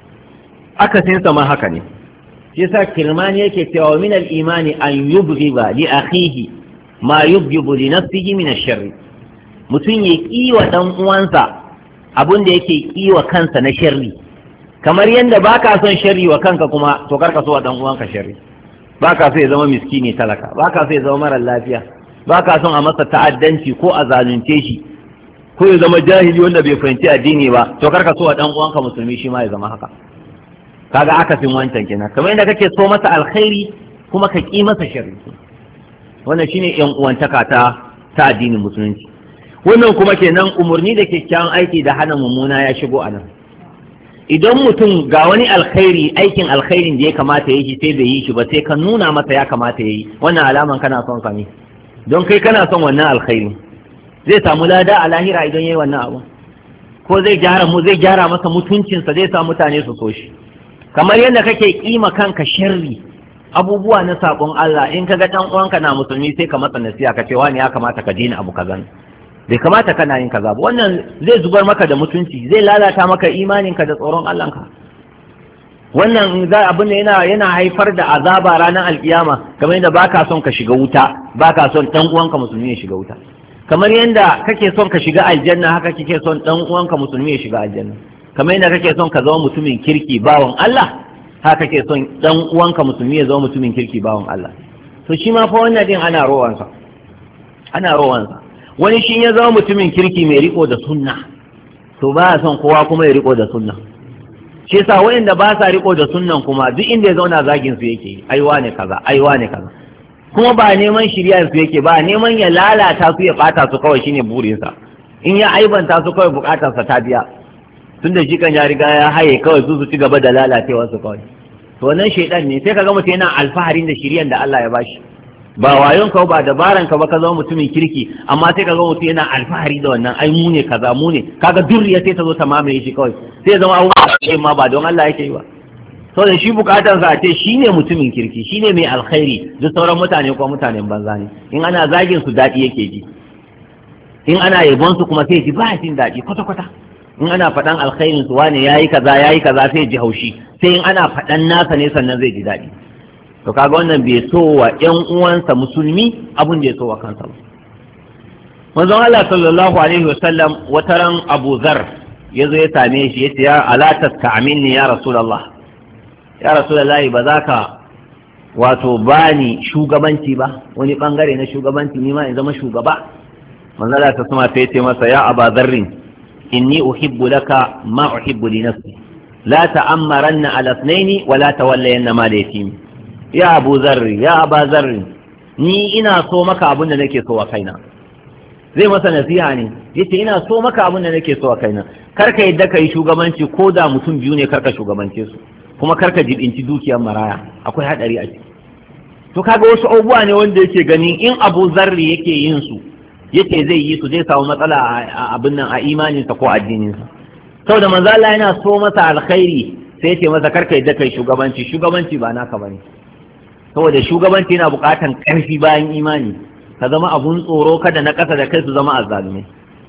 akasin sa ma haka ne shi yasa kirmani yake cewa min al-imani an yubghiba li akhihi ma yubghibu li nafsihi min ash-sharr mutum ya kiwa dan uwansa abun da yake kiwa kansa na sharri kamar yadda baka son sharri wa kanka kuma to karka so wa dan uwanka sharri baka so ya zama miskini talaka baka so ya zama mara lafiya baka son a masa ta'addanci ko a zalunce shi ko ya zama jahili wanda bai fahimci addini ba to karka so wa dan uwanka musulmi shi ma ya zama haka kaga akasin wancan kenan kamar yadda kake so masa alkhairi kuma ka ki masa sharri wannan shine yan uwantaka ta ta addinin musulunci wannan kuma kenan umurni da kyakkyawan aiki da hana mummuna ya shigo a nan idan mutum ga wani alkhairi aikin alkhairin da ya kamata ya yi sai bai yi shi ba sai ka nuna masa ya kamata ya yi wannan alaman kana son sa ne don kai kana son wannan alkhairi zai samu lada a lahira idan ya yi wannan abu ko zai gyara mu zai gyara masa mutuncinsa zai sa mutane su so shi kamar yadda kake kima kanka sharri abubuwa na sakon Allah in kaga dan uwanka na musulmi sai ka masa nasiha ka ce wani ya kamata ka daina abu kaza bai kamata kana yin kaza ba wannan zai zubar maka da mutunci zai lalata maka imaninka da tsoron Allahnka wannan za abin da yana yana haifar da azaba ranar alkiyama kamar yadda baka son ka shiga wuta baka son dan uwanka musulmi ya shiga wuta kamar yadda kake son ka shiga aljanna haka kike son dan uwanka musulmi ya shiga aljanna kamar yadda kake son ka zama mutumin kirki bawan Allah haka kake son dan uwanka musulmi ya zama mutumin kirki bawan Allah to shi ma fa wannan din ana rowansa ana rowansa wani shi ya zama mutumin kirki mai riko da sunna to ba son kowa kuma ya riko da sunna shi yasa wayanda ba sa riko da sunnan kuma duk inda ya zauna zagin su yake aiwa ne kaza aiwa ne kaza kuma ba neman shirya su yake ba neman ya lalata su ya bata su kawai shine burinsa in ya aibanta su kawai bukatarsa ta biya tun da shi kan ya riga ya haye kawai su su ci gaba da lalacewa su kawai to wannan shaidan ne sai kaga mutum yana alfaharin da shiryan da Allah ya bashi ba wayon ka ba dabaran ka ba ka zama mutumin kirki amma sai kaga mutum yana alfahari da wannan ai mu ne kaza mu ne kaga durriya sai ta zo ta mamaye shi kawai sai zama abubuwa ma ba don Allah yake yi ba saboda shi bukatar sa ce shi ne mutumin kirki shi ne mai alkhairi duk sauran mutane ko mutanen banza ne in ana zagin su daɗi yake ji in ana yabon su kuma sai ji ba jin daɗi kwata kwata in ana faɗan alkhairin su wane yayi kaza yayi kaza sai ji haushi sai in ana faɗan nasa ne sannan zai ji daɗi to kaga wannan bai so wa ƴan uwansa musulmi abun da ya so wa kansa ba manzon Allah sallallahu alaihi wasallam wataran Abu Zar yazo ya same shi yace ya ala tasta'minni ya rasulullah ya rasulullahi ba za ka wato bani shugabanci ba wani bangare na shugabanci ni ma in zama shugaba manzala ta sama sai ce masa ya aba zarrin inni uhibbu laka ma uhibbu li nafsi la ta'ammaranna ala ithnaini wa la tawallayanna ma yatim ya abu zarri ya aba zarri ni ina so maka abin da nake so wa kaina zai masa nasiha ne yace ina so maka abin da nake so wa kaina kar ka yadda kai shugabanci ko da mutum biyu ne kar ka shugabance su kuma karka jibinci dukiyar maraya akwai hadari a ciki to kaga wasu abubuwa ne wanda yake gani in abu zarri yake yin su yake zai yi su zai samu matsala a abin nan a imaninsa ko addininsa saboda manzo Allah yana so masa alkhairi sai yace masa karka yadda kai shugabanci shugabanci ba naka bane saboda shugabanci yana buƙatan ƙarfi bayan imani ka zama abun tsoro kada na ƙasa da kai su zama azzalumai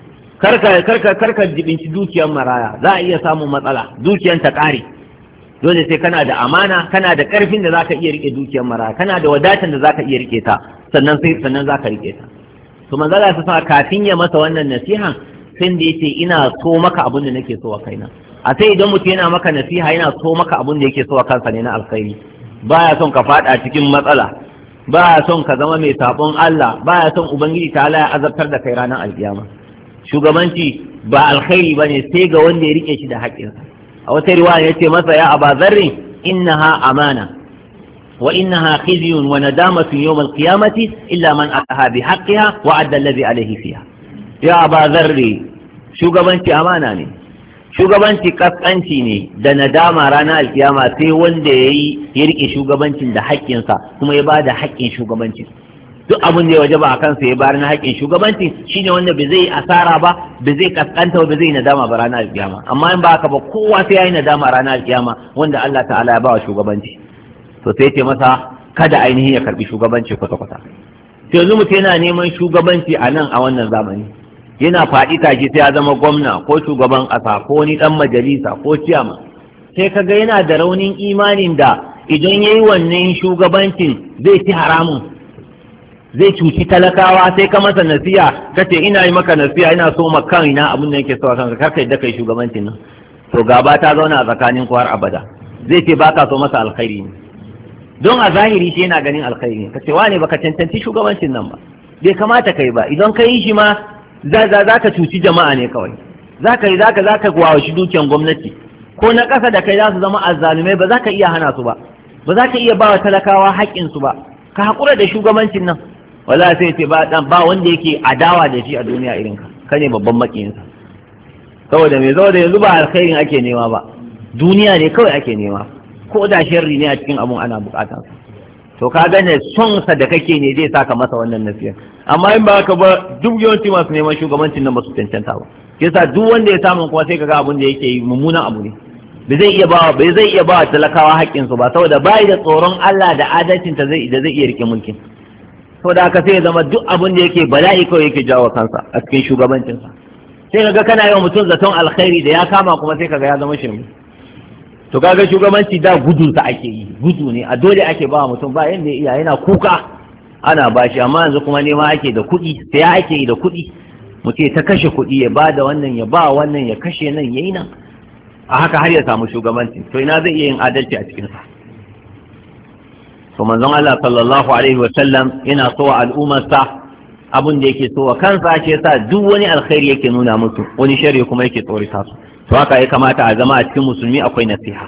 karka karka karka jibinci dukiyar maraya za a iya samun matsala dukiyar ta ƙare dole sai kana da amana kana da karfin da zaka iya rike dukiyar mara kana da wadatan da zaka iya rike ta sannan sai sannan zaka rike ta to manzo Allah ya sa kafin ya masa wannan nasiha sai da yace ina so maka abin da nake so a kaina a sai idan mutum yana maka nasiha yana so maka abin da yake so a kansa ne na alkhairi baya son ka fada cikin matsala baya son ka zama mai sabon Allah baya son ubangiji ta Allah ya azabtar da kai ranar alkiyama shugabanci ba alkhairi bane sai ga wanda ya rike shi da haƙƙinsa a wata riwaya yace masa ya aba zarri innaha amana wa innaha khizyun wa nadamatun yawm al-qiyamati illa man ataha bi haqqiha wa adda alladhi alayhi fiha ya aba zarri shugabanci amana ne shugabanci kaskanci ne da nadama ranar alkiyama sai wanda yayi ya rike shugabancin da haƙƙinsa kuma ya bada haƙƙin shugabancin duk abin da ya waje ba a kansa ya bayar na haƙƙin shugabanci shine wanda bai zai asara ba bai zai kaskanta ba bai zai nadama ba ranar alkiyama amma in ba haka ba kowa sai ya yi nadama ranar alkiyama wanda Allah ta'ala ya ba wa shugabanci to sai ce masa kada ainihin ya karbi shugabanci kwata kwata sai yanzu mutum yana neman shugabanci a nan a wannan zamani yana faɗi tashi sai ya zama gwamna ko shugaban ƙasa ko wani ɗan majalisa ko ciyama sai kaga yana da raunin imanin da idan ya yi wannan shugabancin zai ci haramun zai cuci talakawa sai ka masa nasiya ka ce ina yi maka nasiya ina so ma kaina abin da yake so a kanka kar ka yadda kai shugabancin nan to gaba ta zauna a tsakanin ku har abada zai ce baka so masa alkhairi ne don a zahiri shi yana ganin alkhairi ne ka ce wane baka cancanci shugabancin nan ba bai kamata kai ba idan ka yi shi ma za ka cuci jama'a ne kawai za ka yi za ka za ka shi dukiyan gwamnati ko na ƙasa da kai za su zama azzalumai ba za ka iya hana su ba ba za ka iya ba wa talakawa haƙƙinsu ba ka haƙura da shugabancin nan wala sai ce ba dan ba wanda yake adawa da shi a duniya irin ka kane babban makiyinsa saboda me saboda yanzu ba alkhairin ake nema ba duniya ne kawai ake nema ko da sharri ne a cikin abun ana bukata to ka gane son sa da kake ne zai saka masa wannan nasiya amma in ba haka ba duk yawanci masu neman shugabancin nan ba su cancanta ba yasa duk wanda ya samu kuma sai kaga abun da yake yi mummunan abu ne bai zai iya bawa bai zai iya bawa talakawa haƙƙin su ba saboda bai da tsoron Allah da adalcin ta zai da zai iya rike mulkin saboda haka sai ya zama duk abun da yake bala'i kawai yake jawo kansa a cikin shugabancin sa sai kaga kana yawan mutum zaton alkhairi da ya kama kuma sai kaga ya zama shirme to kaga shugabanci da gudun sa ake yi gudu ne a dole ake ba mutum ba yanda iya yana kuka ana bashi amma yanzu kuma nema ake da kuɗi sai ake yi da kuɗi mutum ta kashe kuɗi ya ba da wannan ya ba wannan ya kashe nan yayi nan a haka har ya samu shugabanci to ina zai iya yin adalci a cikin sa to manzon Allah sallallahu alaihi wa sallam yana so wa al'ummarsa abin da yake so wa kansa shi yasa duk wani alkhairi yake nuna musu wani sharri kuma yake tsorita su to haka ya kamata a zama a cikin musulmi akwai nasiha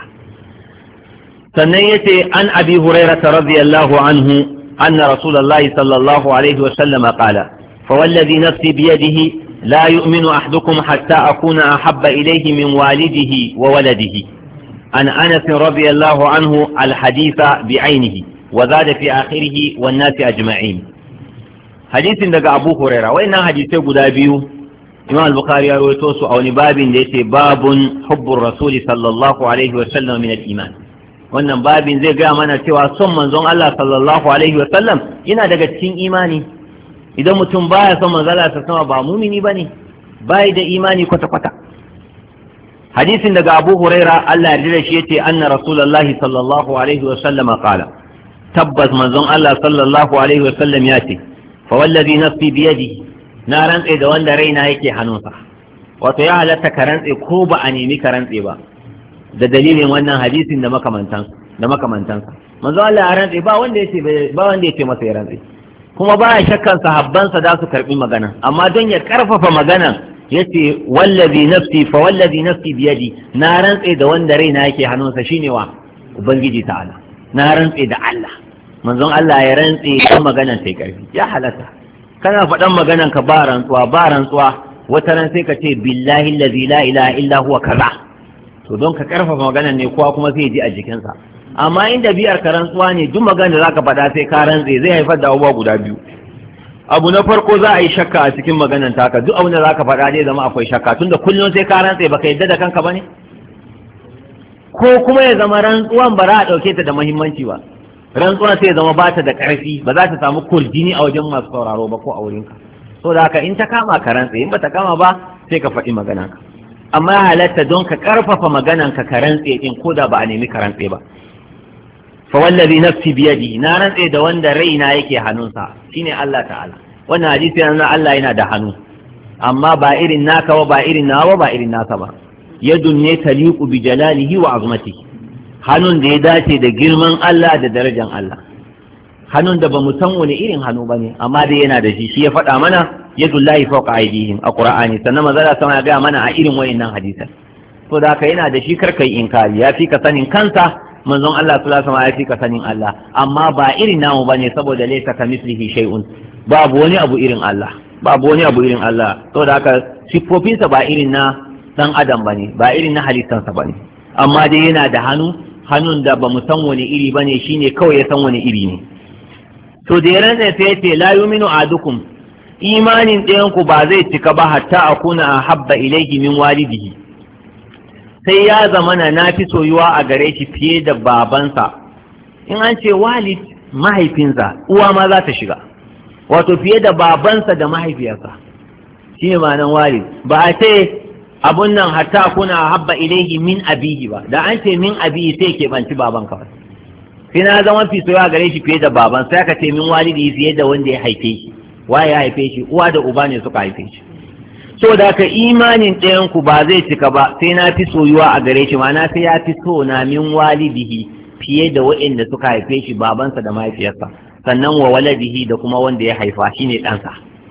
sannan yace an abi hurairah radiyallahu anhu anna rasulullahi sallallahu alaihi wa sallam qala فوالذي نفسي بيده لا يؤمن أحدكم حتى أكون أحب إليه من والده وولده عن أنس رضي الله عنه الحديث بعينه وزاد في آخره والناس أجمعين حديث دقى أبو هريرة وإن حديث قد بيو إمام البخاري رويتوس أو باب ليس باب حب الرسول صلى الله عليه وسلم من الإيمان wannan babin zai gaya mana cewa son manzon Allah sallallahu alaihi wa sallam yana daga cikin imani idan mutum baya son manzala ta sama ba mumini bane bai da imani kwata kwata hadisin daga Abu Huraira Allah ya da shi yace anna rasulullahi sallallahu alaihi wa sallam qala tabbas manzon Allah sallallahu alaihi wa sallam ya ce fa wallazi nafsi bi yadihi na rantse da wanda raina yake hannunsa wato ya halatta ka rantse ko ba a nemi ka rantse ba da dalilin wannan hadisin da makamantansa da makamantansa manzon Allah ya rantse ba wanda yace ba wanda yace masa ya rantse kuma baya shakkan sahabbansa za su karbi magana amma don ya karfafa magana yace wallazi nafsi fa wallazi nafsi biyadi na rantse da wanda raina yake hannunsa shine wa ubangiji ta'ala na rantse da Allah manzon Allah ya rantse da maganan sai karfi ya halatta kana faɗan maganan ka ba rantsuwa ba rantsuwa wata ran sai ka ce billahi allazi la ilaha illa huwa kaza to don ka karfafa maganan ne kowa kuma sai ji a jikinsa amma inda biyar ka rantsuwa ne duk magana da zaka faɗa sai ka rantse zai haifar da abubuwa guda biyu abu na farko za a yi shakka a cikin maganan taka duk abin da zaka faɗa zai zama akwai shakka tunda kullum sai ka rantse baka yadda da kanka bane ko kuma ya zama rantsuwan ba za a ɗauke ta da muhimmanci ba rantsuwan sai ya zama ba ta da ƙarfi ba za ta samu kurjini a wajen masu sauraro ba ko a wurinka so da haka in ta kama ka rantse in ba ta kama ba sai ka faɗi magananka amma halatta don ka ƙarfafa magananka ka rantse din ko da ba a nemi ka rantse ba fa wallazi nafsi biyadi na rantse da wanda raina yake hannunsa shine Allah ta'ala wannan hadisi yana Allah yana da hannu amma ba irin naka ba ba irin nawa ba irin nasa ba yadun ne taliqu bi jalalihi wa azmatihi hannun da ya dace da girman Allah da darajan Allah hannun da bamu san wani irin hannu bane amma dai yana da shi shi ya faɗa mana yadullahi fawqa aydihim a qur'ani sannan manzo Allah sama ya ga mana a irin wayannan hadisan to da haka yana da shi karkai inkari ya fi ka sanin kansa manzon Allah sallallahu alaihi wasallam ya fi ka sanin Allah amma ba irin namu bane saboda laysa kamislihi shay'un babu wani abu irin Allah babu wani abu irin Allah saboda haka siffofinsa ba irin na dan adam bane ba irin na halittansa bane amma dai yana da hannu hannun da ba mu san wani iri bane shine kawai ya san wani iri ne to da yaran sai ya ce la yuminu adukum imanin ɗayan ku ba zai cika ba hatta akuna ahabba ilayhi min walidihi sai ya zamana na fi soyuwa a gare shi fiye da babansa in an ce walid mahaifinsa uwa ma za ta shiga wato fiye da babansa da mahaifiyarsa shi ne ma'anan walid ba a ce abun nan hatta kuna habba ilaihi min abihi ba da an ce min abihi sai ke banci baban kawai sai na zama fi soyuwa gare shi fiye da baban sai aka ce min walidi fiye da wanda ya haife shi waye ya haife shi uwa da uba ne suka haife shi so da ka imanin ɗayan ku ba zai cika ba sai na fi soyuwa a gare shi ma'ana sai ya fi so na min walidihi fiye da waɗanda suka haife shi babansa da mahaifiyarsa sannan wa waladihi da kuma wanda ya haifa shine ɗansa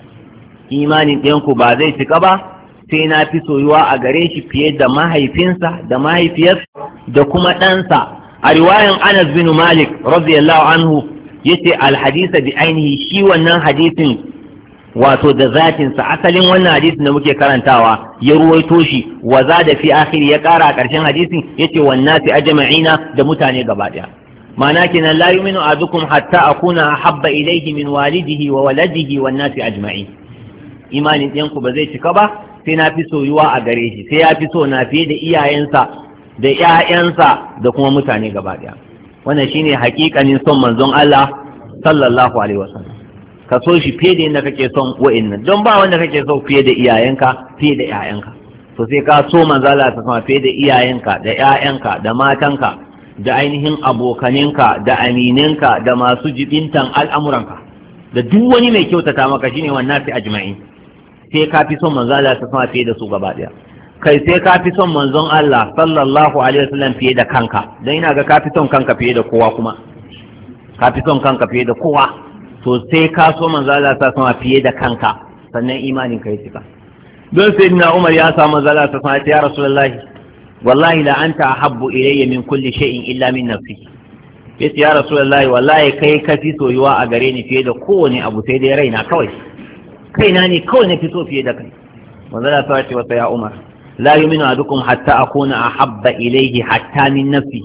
imanin ɗayan ku ba zai cika ba sai na fi soyuwa a gare shi fiye da mahaifinsa da mahaifiyarsa da kuma ɗansa a riwayan Anas bin Malik radiyallahu anhu yace alhadisa bi ainihi shi wannan hadisin wato da zatinsa asalin wannan hadisin da muke karantawa ya ruwaito shi wa za da fi akhiri ya kara a ƙarshen hadisin yace wannasi ajma'ina da mutane gaba daya ma'ana kenan la yu'minu ahadukum hatta akuna ahabba ilayhi min walidihi wa waladihi wan nasi ajma'in imanin ɗiyanku ba zai cika ba sai na fi soyuwa a gare shi sai ya fi so na fiye da iyayensa da ƴaƴansa da kuma mutane gaba daya wannan shine hakikanin son manzon Allah sallallahu alaihi wasallam ka so shi fiye da yadda kake son wa'annan don ba wanda kake so fiye da iyayenka fiye da ƴaƴanka to to sai ka so manzala ta sama fiye da iyayenka da ƴaƴanka da matanka da ainihin abokaninka da amininka da masu jibintan al'amuranka da duk wani mai kyautata maka shine wannan fi ajma'in sai ka fi son manzala ta sama fiye da su gaba daya kai sai ka fi son manzon Allah sallallahu alaihi wasallam fiye da kanka dan ina ga ka fi son kanka fiye da kowa kuma ka fi son kanka fiye da kowa to sai ka so manzon Allah ta sama fiye da kanka sannan imanin ka ya cika don sai na Umar ya samu manzon Allah ta sama ya Rasulullahi wallahi la anta ahabbu ilayya min kulli shay'in illa min nafsi yace ya Rasulullahi wallahi kai ka fi soyuwa a gare ni fiye da kowane abu sai dai raina kawai kaina ne kawai na fi so fiye da kai manzon Allah ta ce wa ya Umar لا يؤمن أحدكم حتى أكون أحب إليه حتى من نفسي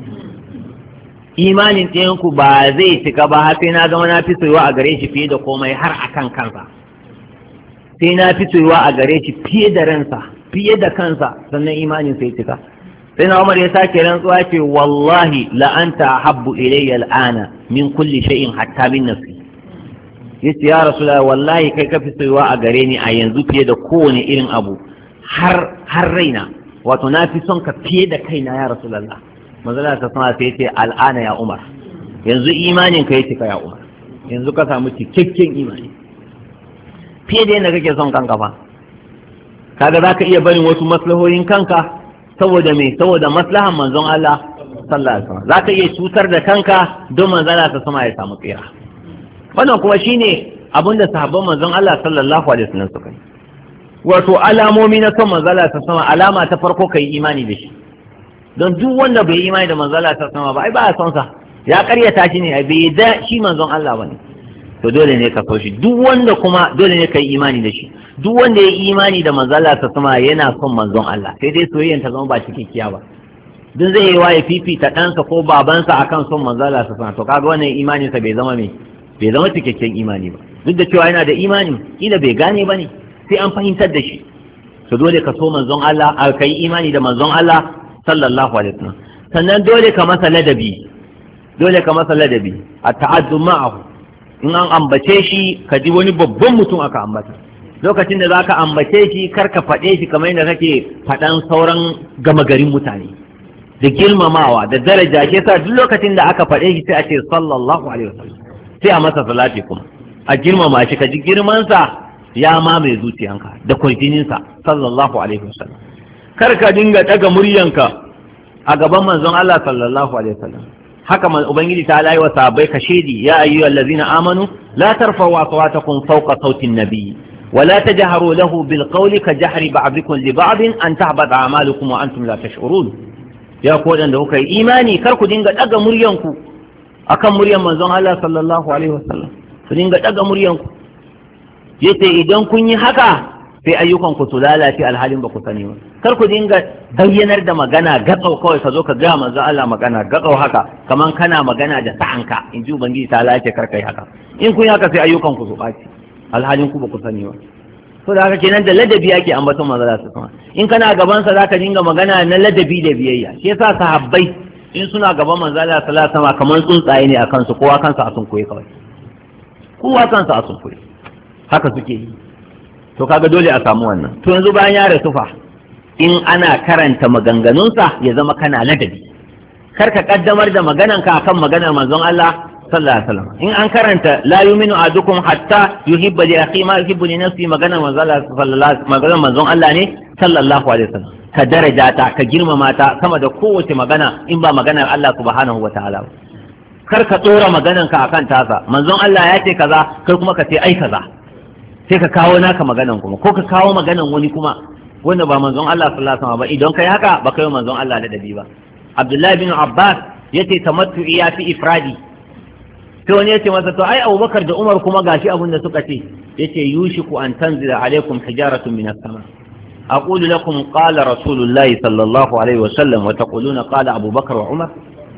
imanin ɗayanku ba zai cika ba har sai na zama na fi soyuwa a gare shi fiye da komai har a kan kansa sai na fi soyuwa a gare shi fiye da ransa fiye da kansa sannan imanin sai cika sai na umar ya sake rantsuwa ce wallahi la anta habbu ilayya al'ana min kulli shay'in hatta min nafsi yace ya rasulullahi wallahi kai ka fi soyuwa a gare ni a yanzu fiye da kowane irin abu har har raina wato na fi son ka fiye da kaina ya rasulullah manzala ta sama sai ce al'ana ya umar yanzu imanin ka yake ka ya umar yanzu ka samu cikakken imani fiye da yadda kake son kanka fa kaga zaka iya barin wasu maslahohin kanka saboda me saboda maslahan manzon Allah sallallahu alaihi wasallam zaka iya cutar da kanka don manzala ta sama ya samu tsira wannan kuma shine abinda sahabban manzon Allah sallallahu alaihi wasallam suka yi wato alamomi na son manzala ta sama alama ta farko kai imani da shi don duk wanda bai imani da manzala ta sama ba ai ba a son sa ya karyata shi ne bai da shi manzon Allah bane to dole ne ka so shi duk wanda kuma dole ne kai imani da shi duk wanda ya imani da manzala ta sama yana son manzon Allah sai dai soyayyan ta zama ba cikakkiya ba duk zai yi wa ya fifita ɗansa ko babansa akan son manzala ta sama to kaga wannan imaninsa bai zama me bai zama cikakken imani ba duk da cewa yana da imani kila bai gane ba ne sai an fahimtar da shi to dole ka so manzon Allah a kai imani da manzon Allah sallallahu alaihi wasallam sannan dole ka masa ladabi dole ka masa ladabi a ta'addu ma'ahu in an ambace shi ka ji wani babban mutum aka ambata lokacin da zaka ambace shi kar ka faɗe shi kamar yadda kake faɗan sauran gama garin mutane da girmamawa da daraja ke sa duk lokacin da aka faɗe shi sai a ce sallallahu alaihi wasallam sai a masa salati kuma a girmama shi ka ji girmansa ya mamaye zuciyanka da kwarjininsa sallallahu alaihi wasallam kar ka dinga daga muryanka a gaban manzon Allah sallallahu alaihi wasallam haka man ubangiji ta alayi wa sahabbai ka shedi ya ayyuhal ladzina amanu la tarfa'u aswatakum fawqa sauti an-nabiy wa la tajharu lahu bil qawli ka jahri ba'dikum li ba'd an tahbata a'malukum wa antum la tash'urun ya ku da kuka yi imani kar ku dinga daga muryanku akan muryan manzon Allah sallallahu alaihi wasallam ku dinga daga muryanku yace idan kun yi haka sai ayyukan ku su lalace alhalin ba ku sani ba kar ku dinga bayyanar da magana gatsau kawai ka zo ka ga manzo Allah magana gatsau haka kaman kana magana da sa'anka in ji ubangiji ta lalace kar kai haka in kun yi haka sai ayyukan ku su ɓaci alhalin ku ba ku sani ba to da haka kenan da ladabi ake ambaton manzo Allah sallallahu in kana gaban sa zaka dinga magana na ladabi da biyayya shi yasa sahabbai in suna gaban manzo Allah sallallahu alaihi wasallam kamar tsuntsaye ne akan su kowa kansa a sunkuye kawai kowa kansa a sunkuye haka suke yi to kaga dole a samu wannan to yanzu bayan ya rasu fa in ana karanta maganganunsa ya zama kana ladabi kar ka kaddamar da magananka akan maganar manzon Allah sallallahu alaihi wasallam in an karanta la yu'minu ahadukum hatta yuhibba li akhi ma yuhibbu li nafsi maganar manzon Allah sallallahu maganar manzon Allah ne sallallahu alaihi wasallam ka daraja ta ka girmama ta sama da kowace magana in ba maganar Allah subhanahu wataala ba kar ka tsora magananka akan tasa manzon Allah ya ce kaza kai kuma ka ce ai kaza sai ka kawo naka maganan kuma ko ka kawo maganan wani kuma wanda ba manzon Allah sallallahu alaihi wasallam ba idan kai haka ba kai manzon Allah da dabi ba Abdullahi bin Abbas yace tamattu ya fi ifradi sai wani yace masa to ai Abubakar da Umar kuma gashi abin da suka ce yace yushiku an tanzila alaikum hijaratun minas sama أقول لكم قال رسول الله صلى الله عليه وسلم وتقولون قال أبو بكر وعمر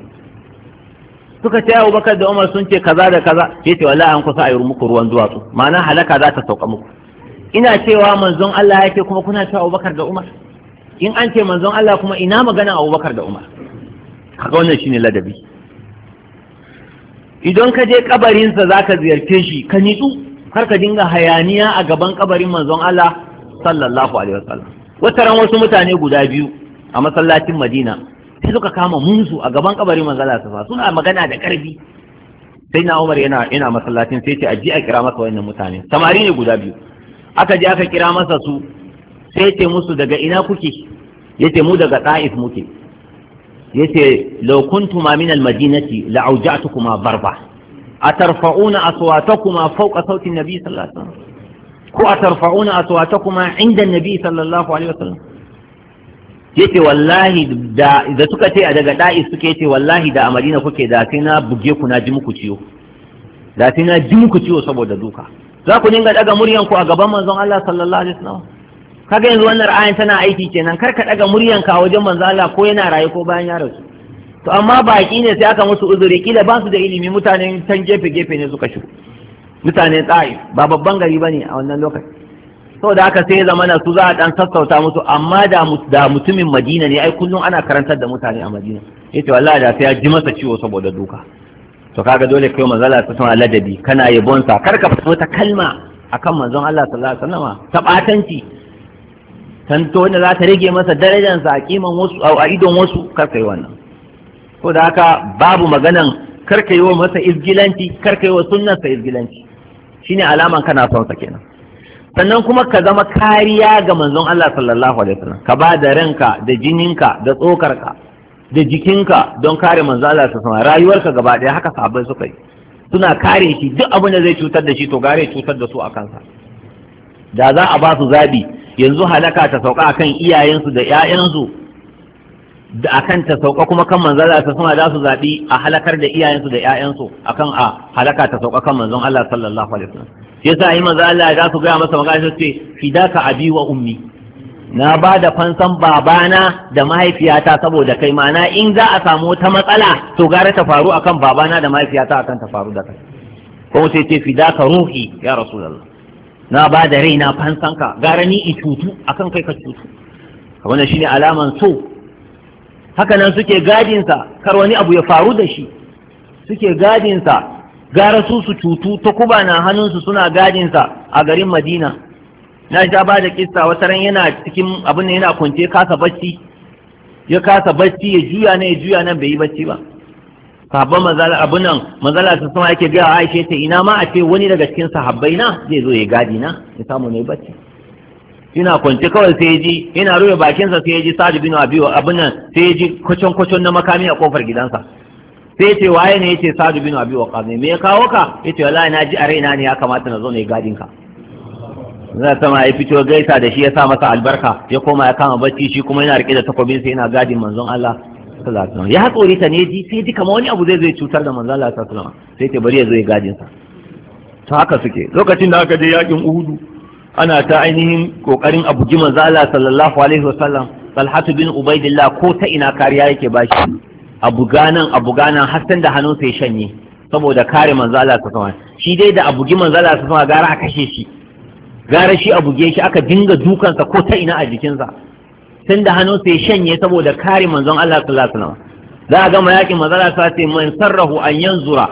suka ce Abu Bakar da Umar sun ce kaza da kaza sai ce wallahi an kusa a yi muku ruwan duwatsu ma'ana halaka za ta sauka muku ina cewa manzon Allah ya ce kuma kuna cewa Abu Bakar da Umar in an ce manzon Allah kuma ina magana Abu Bakar da Umar kaga wannan shine ladabi idan ka je kabarinsa zaka ziyarce shi ka nitsu kar ka dinga hayaniya a gaban kabarin manzon Allah sallallahu alaihi wasallam wata ran wasu mutane guda biyu a masallacin Madina sai suka kama musu a gaban kabarin manzala sa suna magana da karfi sai na Umar yana yana masallacin sai ce aji a kira masa wannan mutane samari ne guda biyu aka je aka kira masa su sai ce musu daga ina kuke yace mu daga Taif muke yace law kuntuma min al-madinati la'awja'tukuma barba atarfa'una aswatakuma fawqa sauti an-nabi sallallahu alaihi wasallam ko atarfa'una aswatakuma 'inda an-nabi sallallahu alaihi wasallam yace wallahi da da suka ce a daga da'i suke yace wallahi da a Madina kuke da sai na buge ku na ji muku ciwo da sai na ji muku ciwo saboda duka za ku dinga daga muryan ku a gaban manzon Allah sallallahu alaihi wasallam kaga yanzu wannan ra'ayin tana aiki kenan kar ka daga muryan ka wajen manzon Allah ko yana raye ko bayan ya rasu to amma baki ne sai aka musu uzuri kila ba su da ilimi mutanen can gefe gefe ne suka shigo mutanen tsa'i ba babban gari bane a wannan lokaci saboda haka sai ya zama na su za a dan sassauta musu amma da da mutumin Madina ne ai kullum ana karantar da mutane a Madina yace wallahi da sai ya ji masa ciwo saboda duka to kaga dole kai manzala ta tana ladabi kana yabon sa kar ka fita wata kalma akan manzon Allah sallallahu alaihi wasallam ta batanci tanto wanda za ta rage masa darajar sa a kiman wasu a idon wasu kar kai wannan to da haka babu maganan kar ka yi wa masa izgilanci kar ka yi wa sunnarsa izgilanci shine alaman kana son sa kenan sannan kuma ka zama kariya ga manzon Allah sallallahu alaihi wasallam ka ba da ranka da jininka da tsokarka da jikinka don kare manzon Allah sallallahu alaihi rayuwarka gaba daya haka sahabbai suka yi suna kare shi duk abin da zai cutar da shi to gare cutar da su a kansa da za a ba su zabi yanzu halaka ta sauka akan iyayensu da ƴaƴansu da akan ta sauka kuma kan manzon Allah sallallahu alaihi wasallam za su zabi a halakar da iyayensu da ƴaƴansu akan a halaka ta sauka kan manzon Allah sallallahu alaihi wasallam yasa yi maza Allah za su gaya masa magana su ce fidaka abi wa ummi na ba da fansan babana da mahaifiyata saboda kai mana in za a samu wata matsala to gara ta faru akan babana da mahaifiyata akan ta faru da kai ko sai ce fidaka ruhi ya rasulullah na ba da raina fansan ka gara ni in cutu akan kai ka cutu wannan shine alaman so haka nan suke gadinsa kar wani abu ya faru da shi suke gadinsa gara su su cutu ta kuba na hannunsu suna gadinsa a garin madina na sha ba da kissa wata ran yana cikin abin da yana kwance kasa bacci ya kasa bacci ya juya ne ya juya nan bai yi bacci ba sahabban mazala abin nan mazala ta sama yake gaya aisha ta ina ma a ce wani daga cikin sahabbai na zai zo ya gadi na ya samu ne bacci yana kwance kawai sai ya ji yana rufe bakinsa sai ya ji sa'ad bin abi abin nan sai ya ji kwacon kwacon na makami a kofar gidansa sai ce waye ne yace sadu bin abi waqas ne me ya kawo ka yace wallahi na ji a raina ne ya kamata na zo ne gadin ka zai sama ya fito gaisa da shi ya sa masa albarka ya koma ya kama bacci shi kuma yana rike da takobin sa yana gadin manzon Allah sallallahu alaihi wasallam ya tsori ta ne ji sai ji kamar wani abu zai zai cutar da manzon Allah sallallahu alaihi wasallam sai ce bari ya zo ya gadin sa to haka suke lokacin da aka je yakin Uhudu ana ta ainihin kokarin abu ji manzon Allah sallallahu alaihi wasallam Talhatu bin Ubaidillah ko ta ina kariya yake bashi abu ganan abu ganan har da hannunsa ya shanye saboda kare manzo Allah ta sama shi dai da abugi manzo Allah ta sama gara a kashe shi gara shi abuge shi aka dinga dukansa ko ta ina a jikinsa tun da hannunsa ya shanye saboda kare manzon Allah sallallahu alaihi wasallam za a gama yakin manzo Allah ta ce man sarrahu an yanzura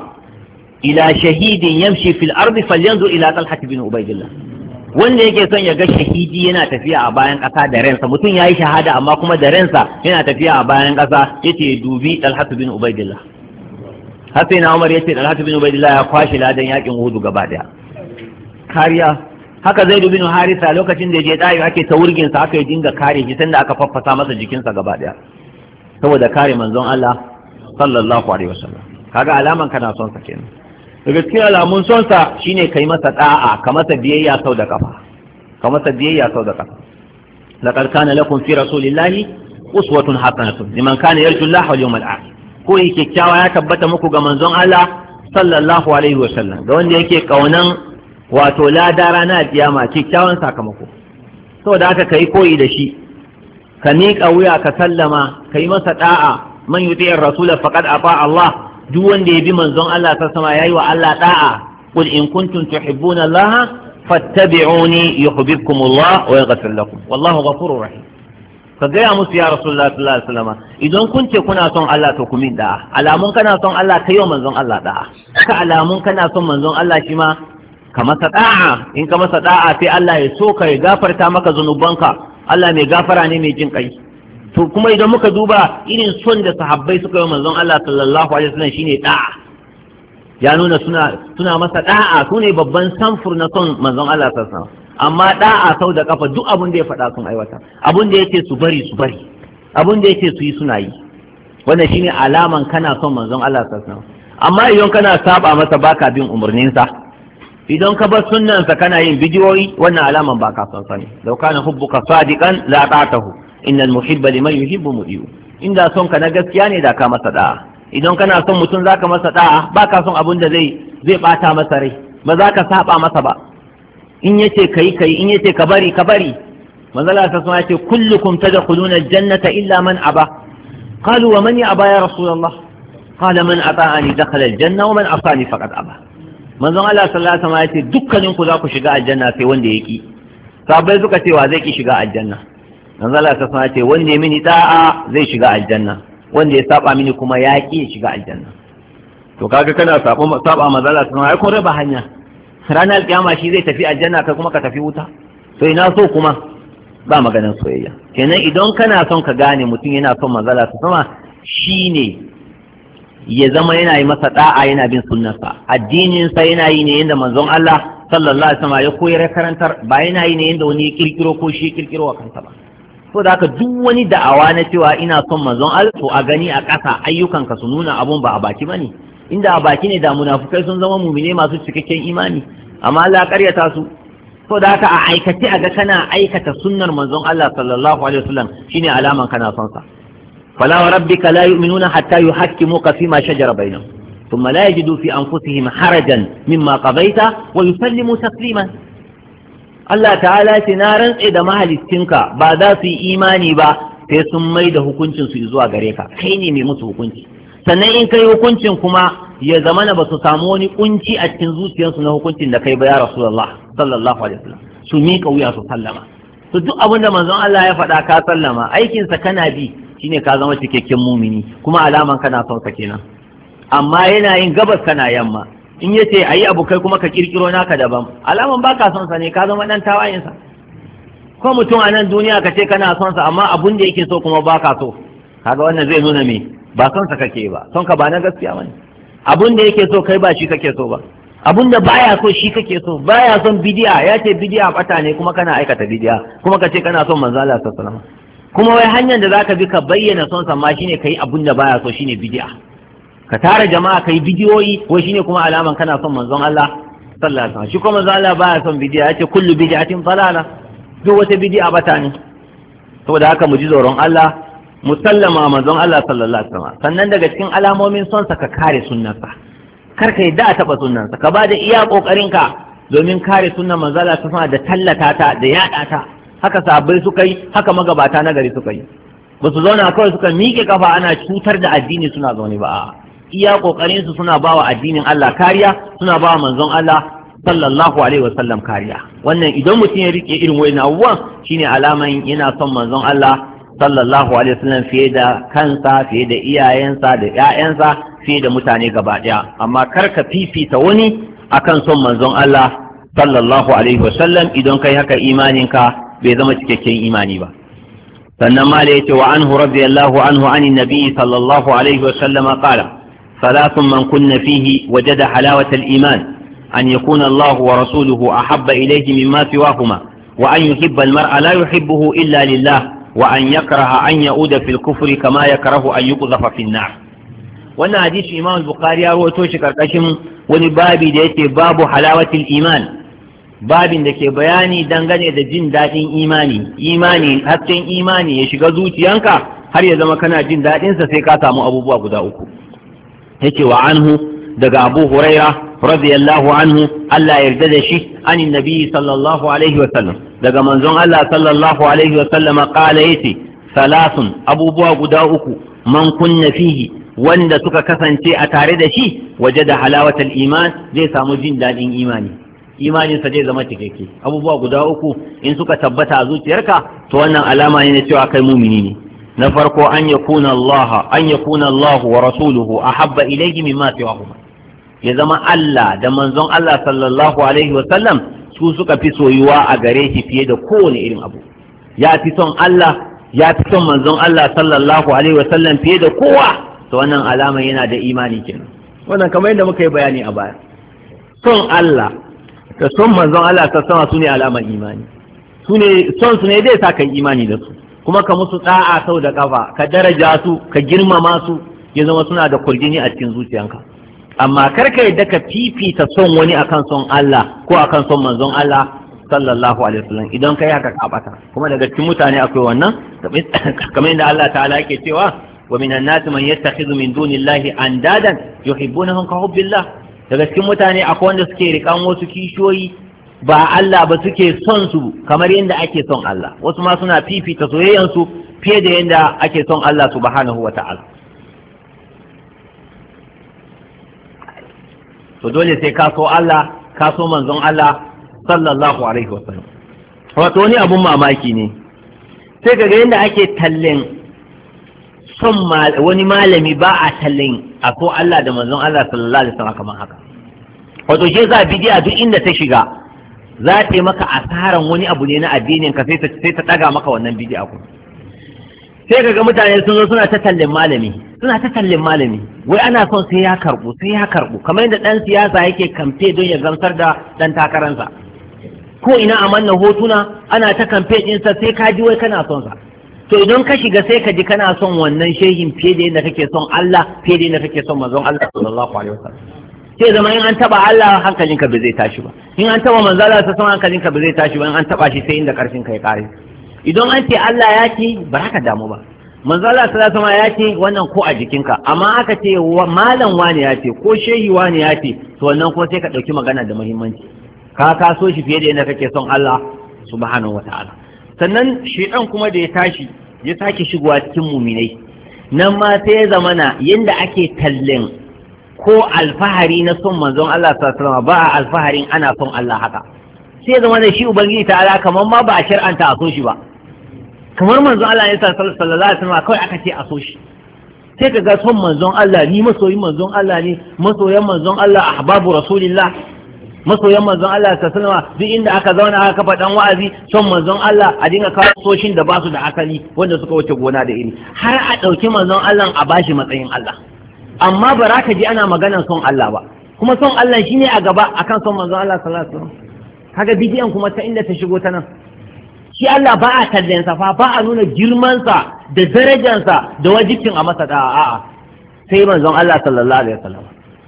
ila shahidin yamshi fil ardi falyanzur ila talhat bin ubaidillah wanda yake son ya ga shahidi yana tafiya a bayan ƙasa da ransa mutum ya yi shahada amma kuma da ransa yana tafiya a bayan ƙasa yace dubi talhatu bin ubaidillah har sai na umar yace talhatu bin ubaidillah ya kwashe ladan yakin uhudu gaba daya kariya haka zai bin harisa lokacin da je dayo ake ta wurgin sa aka yi dinga kare shi sanda aka faffasa masa jikinsa gaba daya saboda kare manzon Allah sallallahu alaihi wasallam kaga alaman kana son sa kenan daga cikin alamun sonsa shine kai masa da'a ka masa biyayya sau da kafa ka masa biyayya sau da kafa laqad kana lakum fi rasulillahi uswatun hasanatun liman kana yarju Allah wal yawmal akhir ko yake kyakkyawa ya tabbata muku ga manzon Allah sallallahu alaihi wasallam ga wanda yake kaunan wato lada rana kiyama kyakkyawan sakamako saboda haka kai koyi da shi ka miƙa wuya ka sallama ka yi masa da'a man yuti'ir rasula faqad ata Allah duk wanda ya bi manzon Allah ta sama yayi wa Allah da'a qul in kuntum tuhibbuna Allah fattabi'uni yuhibbukum Allah wa yaghfir lakum wallahu ghafurur rahim ka gaya musu ya rasulullah sallallahu alaihi wasallam idan kun ce kuna son Allah to ku min da'a alamun kana son Allah kai wa manzon Allah da'a ka alamun kana son manzon Allah shi ma ka masa da'a in ka masa da'a sai Allah ya so ka ya gafarta maka zunubanka Allah mai gafara ne mai jin kai to kuma idan muka duba irin son da sahabbai suka yi manzon Allah sallallahu alaihi wasallam shine da'a ya nuna suna suna masa da'a su ne babban samfur na son manzon Allah sallallahu alaihi wasallam amma da'a sau da kafa duk abin da ya faɗa sun aiwata abin da yake su bari su bari abin da yake su yi suna yi wannan shine alaman kana son manzon Allah sallallahu alaihi wasallam amma idan kana saba masa baka bin umarninsa idan ka bar sunnansa kana yin bidiyoyi wannan alaman ba ka son sani law kana hubbuka sadiqan la ta'tahu innal muhibba liman yuhibbu mudiyu inda son ka na gaskiya ne da ka masa da'a idan kana son mutum zaka masa da'a ba ka son abin da zai zai bata masa rai ba za ka saba masa ba in yace kai kai in yace ka bari ka bari manzala ta sun yace kullukum tadkhuluna aljannata illa man aba qalu wa man ya aba ya rasulullah qala man ata'ani dakhala aljanna wa man asani faqad aba manzon Allah sallallahu alaihi wasallam yace dukkanin ku za ku shiga aljanna sai wanda yaki sabai suka ce wa zai ki shiga aljanna manzon Allah sallallahu alaihi wasallam yace wanda ya mini da'a zai shiga aljanna wanda ya saba mini kuma ya ki shiga aljanna to kaga kana saba saba manzon Allah sallallahu alaihi wasallam ai kun raba hanya ranar kiyama shi zai tafi aljanna kai kuma ka tafi wuta to ina so kuma ba maganin soyayya kenan idan kana son ka gane mutum yana son manzala ta sama shine ya zama yana yi masa da'a yana bin sunnarsa addinin sa yana yi ne yanda manzon Allah sallallahu alaihi wasallam ya koyar karantar ba yana yi ne yanda wani ya kirkiro ko shi ya kirkiro wa kansa ba so da haka duk wani da'awa na cewa ina son manzon Allah to a gani a ƙasa ayyukanka su nuna abun ba a baki bane inda a baki ne da munafukai sun zama mumine masu cikakken imani amma Allah karyata su to da haka a aikace a ga kana aikata sunnar manzon Allah sallallahu alaihi wasallam shine alaman kana son sa fala wa rabbika la yu'minuna hatta yuhakkimuka fima shajara bainahum thumma la yajidu fi anfusihim harajan mimma qadaita wa yusallimu tasliman Allah ta'ala ce na rantse da mahalicinka ba za su yi imani ba sai sun mai da hukuncin su zuwa gare ka kai ne mai musu hukunci sannan in kai hukuncin kuma ya zama na ba su samu wani kunci a cikin zuciyarsu na hukuncin da kai ba ya rasulullah sallallahu alaihi wasallam su miƙa wuya su sallama to duk abin da manzon Allah ya faɗa ka sallama aikinsa kana bi shine ka zama cikakken mumini kuma alaman kana son sa kenan amma yana yin gabas kana yamma in yace ayi abu kai kuma ka kirkiro naka daban alaman baka son sa ne ka zama dan tawayen sa ko mutum a nan duniya ka ce kana son sa amma abun da yake so kuma baka so kaga wannan zai nuna me ba son sa kake ba son ka ba na gaskiya bane abun da yake so kai ba shi kake so ba abun da baya so shi kake so baya son bidiya ya ce bidiya bata ne kuma kana aikata bidiya kuma ka ce kana son manzo Allah sallallahu alaihi wasallam kuma wai hanyar da zaka bi ka bayyana son sa ma shine kai abun da baya so shine bidiya ka tara jama'a kai bidiyoyi wai shine kuma alaman kana son manzon Allah sallallahu alaihi wasallam shi kuma manzo Allah baya son bidiya ya ce kullu bid'atin dalala duk wata bidiya bata ne saboda haka mu ji tsoron Allah musallama manzon Allah sallallahu alaihi wasallam sannan daga cikin alamomin son sa ka kare sunnarsa kar ka yadda a taba sunnarsa ka bada iya kokarin ka domin kare sunnar manzon Allah sallallahu da tallata ta da yada ta haka sahabbai suka yi haka magabata na gari suka yi ba su zauna kawai suka miƙe kafa ana cutar da addini suna zaune ba iya kokarin su suna bawa addinin Allah kariya suna bawa manzon Allah sallallahu alaihi wasallam kariya wannan idan mutum ya rike irin wayan abubuwan shine alaman yana son manzon Allah sallallahu alaihi wasallam fiye da kansa fiye da iyayensa da ƴaƴansa fiye da mutane gaba ɗaya amma kar ka fifita wani akan son manzon Allah sallallahu alaihi wasallam idan kai haka imaninka bai zama cikakken imani ba sannan ma da yace wa anhu radiyallahu anhu anin nabi sallallahu alaihi wasallam qala ثلاث من كن فيه وجد حلاوة الإيمان أن يكون الله ورسوله أحب إليه مما سواهما وأن يحب المرء لا يحبه إلا لله وأن يكره أن يعود في الكفر كما يكره أن يقذف في النار wannan hadisi imam bukhari ya rawaito shi karkashin wani babi da yake babu halawatul iman babin da ke bayani dangane da jin daɗin imani imani hasken imani ya shiga zuciyanka har ya zama kana jin daɗinsa sai ka samu abubuwa guda uku yake wa anhu daga abu huraira radiyallahu anhu Allah ya yarda da shi anin nabi sallallahu alaihi wa sallam daga manzon Allah sallallahu alaihi wa sallam qala yace salasun abubuwa guda uku man kunna fihi wanda suka kasance a tare da shi waje da halawatal iman zai samu jin daɗin imani imaninsa zai zama cikakke abubuwa guda uku in suka tabbata a zuciyarka to wannan alama ne na cewa kai mumini ne na farko an yakuna Allah an yakuna Allah wa rasuluhu ahabba ilayhi mimma siwahuma ya zama Allah da manzon Allah sallallahu alaihi wa sallam su suka fi soyuwa a gare shi fiye da kowane irin abu ya fi son Allah ya fi son manzon Allah sallallahu alaihi wasallam fiye da kowa to wannan alama yana da imani kenan wannan kamar yadda muka yi bayani a baya son Allah da son manzon Allah ta sama su ne alamar imani su ne son su ne zai sa ka imani da su kuma ka musu da'a sau da kafa ka daraja su ka girmama su ya zama suna da kurjini a cikin zuciyanka amma kar ka yadda ka fifita son wani akan son Allah ko akan son manzon Allah sallallahu alaihi wasallam idan kai haka ka bata kuma daga cikin mutane akwai wannan kamar yadda Allah ta'ala yake cewa wa minan nas man yattakhidhu min dunillahi andadan yuhibbunahum ka hubbillah daga cikin mutane akwai wanda suke rikan wasu kishiyoyi ba Allah ba suke son su kamar yadda ake son Allah wasu ma suna fifita soyayyan su fiye da yadda ake son Allah subhanahu wa ta'ala to dole sai ka so Allah ka so manzon Allah sallallahu alaihi wa sallam wato wani abun mamaki ne sai kaga yadda ake tallen son wani malami ba a tallen a ko Allah da manzon Allah sallallahu alaihi wa sallam kamar haka wato shi yasa bidiya duk inda ta shiga za ta yi maka asaran wani abu ne na addinin ka sai ta ɗaga maka wannan bidi'a ku sai kaga mutane sun zo suna ta tallin malami suna ta tallin malami wai ana son sai ya karbu sai ya karbu kamar yadda ɗan siyasa yake kamfe don ya gamsar da ɗan takaransa ko ina a manna hotuna ana ta kamfe ɗinsa sai ka ji wai kana son sa to idan ka shiga sai ka ji kana son wannan shehin fiye da yadda kake son Allah fiye da yadda kake son manzon Allah sallallahu alaihi wasallam sai zama in an taba Allah hankalinka ba zai tashi ba in an taba manzala ta sama hankalinka ba zai tashi ba in an taba shi sai inda karfin ka ya kare idan an ce Allah ya ce ba ka damu ba manzala ta sama ya ce wannan ko a jikinka amma aka ce malam wani ya ce ko shehi wani ya ce to wannan ko sai ka dauki magana da muhimmanci ka kaso shi fiye da yadda kake son Allah subhanahu wataala sannan shedan kuma da ya tashi ya sake shigowa cikin muminai nan ma sai ya zamana yanda ake tallen ko alfahari na son manzon Allah sallallahu ba a alfaharin ana son Allah haka sai zama da shi ubangiji ta ala kamar ma ba a shar'anta a so shi ba kamar manzon Allah ya sallallahu alaihi wasallam kawai aka ce a so shi sai ka ga son manzon Allah ni masoyin manzon Allah ne masoyan manzon Allah ahbabu rasulillah masoyan manzon Allah sallallahu alaihi wasallam duk inda aka zauna aka kafa dan wa'azi son manzon Allah a dinga kawo soshin da ba su da asali wanda suka wuce gona da iri har a ɗauki manzon Allah a bashi matsayin Allah amma ba za ka ji ana maganar son Allah ba kuma son Allah shine a gaba akan son manzon Allah sallallahu alaihi wasallam kaga bidiyan kuma ta inda ta shigo ta nan shi Allah ba a kallon sa fa ba a nuna girman sa da darajar sa da wajibcin a masa da'a a'a sai manzon Allah sallallahu alaihi wasallam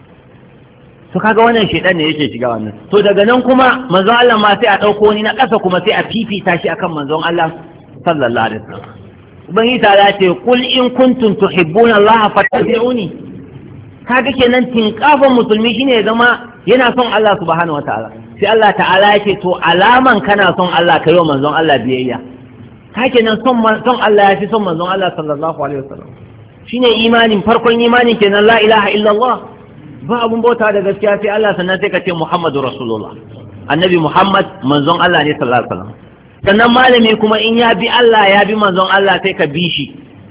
to kaga wannan shedan ne yake shiga wannan to daga nan kuma manzon Allah ma sai a dauko ni na ƙasa kuma sai a fifita shi akan manzon Allah sallallahu alaihi wasallam ubangiji ta ce kul in kuntum tuhibbuna Allah fattabi'uni kaga kenan tinkafan musulmi shine ya zama yana son Allah subhanahu wataala sai Allah ta'ala yake to alaman kana son Allah kai wa manzon Allah biyayya ka kenan son son Allah ya fi son manzon Allah sallallahu alaihi wasallam shine imanin farkon imanin kenan la ilaha illallah ba abun bauta da gaskiya sai Allah sannan sai ka ce Muhammadu Rasulullah annabi Muhammad manzon Allah ne sallallahu alaihi wasallam sannan malami kuma in ya bi Allah ya bi manzon Allah sai ka bi shi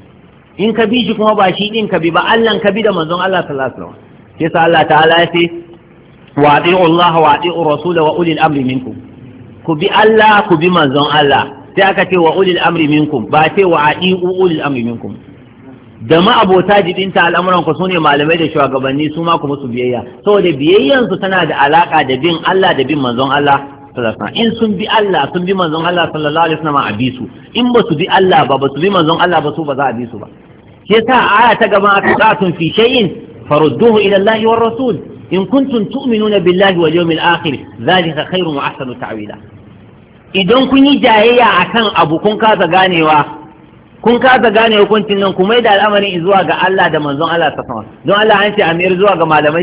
in ka bi shi kuma ba shi din ka bi ba Allah ka bi da manzon Allah sallallahu alaihi wasallam sai sa Allah ta'ala ya ce wa ati'u Allah wa ati'u rasul wa ulil amri minkum ku bi Allah ku bi manzon Allah sai aka ce wa ulil amri minkum ba ce wa ati'u ulil amri minkum da ma'abota jibinta al'amuran ku sune malamai da shugabanni su ma ku musu biyayya saboda biyayyan su tana da alaka da bin Allah da bin manzon Allah in sun bi Allah sun bi manzon Allah sallallahu alaihi wasallam a bi su in ba su bi Allah ba ba su bi manzon Allah ba su ba za a bi su ba shi yasa aya ta gaban aka tsatun fi shay'in farudduhu ila Allah war rasul in kuntum tu'minuna billahi wal yawmil akhir zalika khairun wa ahsanu ta'wila idan kun yi jayayya akan abu kun kasa ganewa kun kasa gane hukuncin nan kuma da al'amarin zuwa ga Allah da manzon Allah ta sama don Allah an ce amir zuwa ga malamai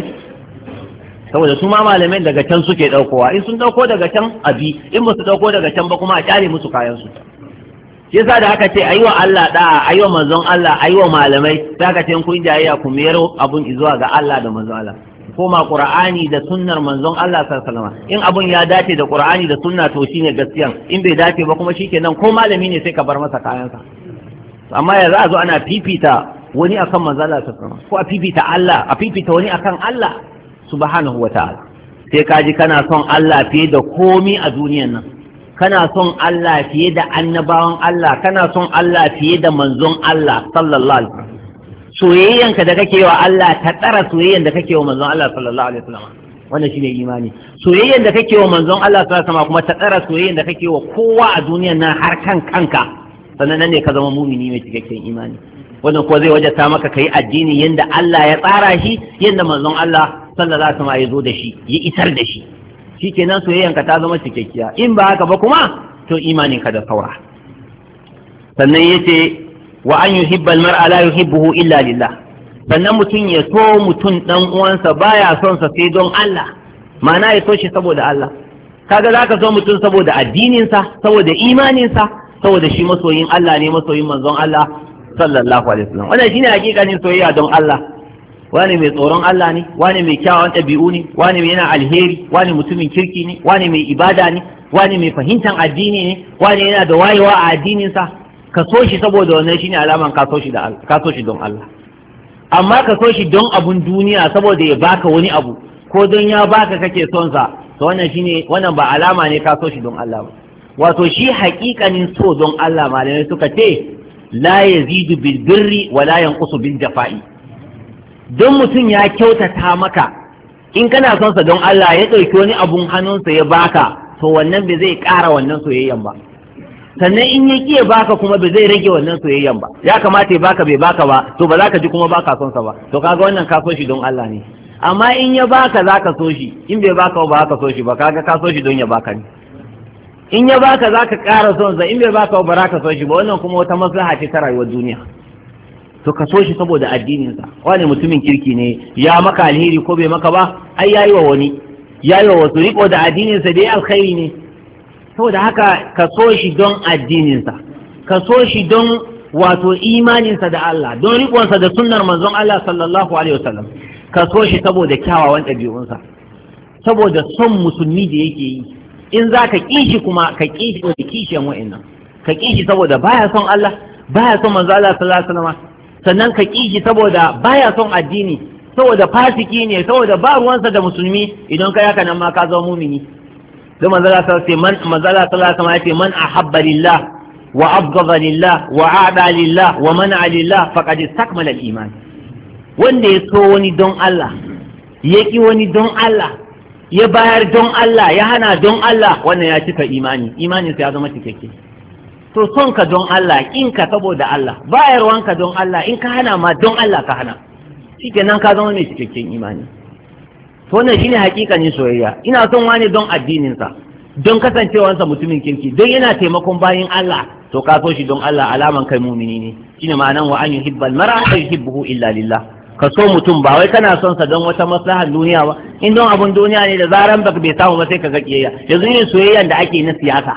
saboda su ma malamai daga can suke daukowa in sun dauko daga can abi in ba su dauko daga can ba kuma a kyale musu kayan su shi yasa da aka ce ayi wa Allah da'a ayi wa manzon Allah ayi wa malamai sai aka ce kun jayayya ku mayar abun zuwa ga Allah da manzon Allah koma qur'ani da sunnar manzon Allah sallallahu alaihi wasallam in abun ya dace da qur'ani da sunna to shine gaskiyan in bai dace ba kuma shikenan ko malami ne sai ka bar masa kayansa amma ya za a zo ana fifita wani akan manzala ta sama ko a fifita Allah a fifita wani akan Allah subhanahu wa ta'ala sai ka ji kana son Allah fiye da komi a duniyan nan kana son Allah fiye da annabawan Allah kana son Allah fiye da manzon Allah sallallahu alaihi wasallam soyayyanka da kake wa Allah ta tsara soyayyan da kake wa manzon Allah sallallahu alaihi wasallam wannan shine imani soyayyan da kake wa manzon Allah sallallahu alaihi wasallam kuma ta tsara soyayyan da kake wa kowa a duniyan nan har kan kanka sannan nan ne ka zama mumini mai cikakken imani wannan ko zai wajata maka kai addini yanda Allah ya tsara shi yanda manzon Allah sallallahu alaihi wasallam ya zo da shi ya isar da shi shikenan soyayyanka ta zama cikakkiya in ba haka ba kuma to imaninka da saura sannan yace wa an yuhibba almar'a la yuhibbuhu illa lillah sannan mutum ya so mutum dan uwansa baya son sa sai don Allah ma'ana ya so shi saboda Allah kaga zaka so mutum saboda addininsa saboda imaninsa saboda shi masoyin Allah ne masoyin manzon Allah sallallahu alaihi wasallam wannan shine hakikanin soyayya don Allah wani mai tsoron Allah ne wani mai kyawun ɗabi'u ne wani mai yana alheri wani mutumin kirki ne wani mai ibada ne wani mai fahimtar addini ne wani yana da wayewa a addininsa ka so shi saboda wannan shine alaman ka so shi da ka so shi don Allah amma ka so shi don abun duniya saboda ya baka wani abu ko don ya baka kake son sa to wannan shine wannan ba alama ne ka so shi don Allah ba wato shi haƙiƙanin so don Allah malamai suka ce la yazidu bil birri wa la yanqusu bil jafa'i don mutum ya kyautata maka in kana son sa don Allah ya ɗauki wani abun hannunsa ya baka to wannan bai zai ƙara wannan soyayyan ba sannan in ya ƙiya baka kuma bai zai rage wannan soyayyan ba ya kamata ya baka bai baka ba to ba za ka ji kuma baka son sa ba to kaga wannan ka so shi don Allah ne amma in ya baka za ka so shi in bai baka ba ka so shi ba kaga ka so shi don ya baka ne in ya baka za ka ƙara son sa in bai baka ba za ka so shi ba wannan kuma wata maslaha ce ta rayuwar duniya to ka so shi saboda addininsa wani mutumin kirki ne ya maka alheri ko bai maka ba ai yayi wa wani yayi wa wasu riko da addininsa dai alkhairi ne saboda haka ka so shi don addininsa ka so shi don wato imaninsa da Allah don riƙonsa da sunnar manzon Allah sallallahu alaihi wasallam ka so shi saboda kyawawan ɗabi'unsa saboda son musulmi da yake yi in za ka ƙi shi kuma ka ƙi shi da kishiyan wa'annan ka ƙi shi saboda baya son Allah baya son manzo Allah sallallahu alaihi wasallam sannan ka ƙi shi saboda baya son addini saboda fasiki ne saboda ba ruwansa da musulmi idan ka yaka nan ma ka zama mumini sai manzo Allah sallallahu alaihi wasallam manzo Allah sallallahu alaihi wasallam ya ce man ahabba lillah wa abghadha lillah wa aada lillah wa mana lillah faqad istakmala al-iman wanda ya so wani don Allah ya ƙi wani don Allah ya bayar don Allah ya hana don Allah wannan ya cika imani imanin ya zama cikakke to son ka don Allah in ka saboda Allah bayarwanka don Allah in ka hana ma don Allah ka hana shikenan ka zama mai cikakken imani to wannan shine hakikanin soyayya ina son wani don addininsa don kasancewansa mutumin kirki don yana taimakon bayin Allah to ka so shi don Allah alaman kai mumini ne shine ma'anan wa an yuhibbal mar'a fa yuhibbuhu illa lillah ka so mutum ba wai kana son sa don wata maslahar duniya ba in don abun duniya ne da zaran baka bai samu ba sai ka ga kiyayya yanzu ne soyayyan da ake na siyasa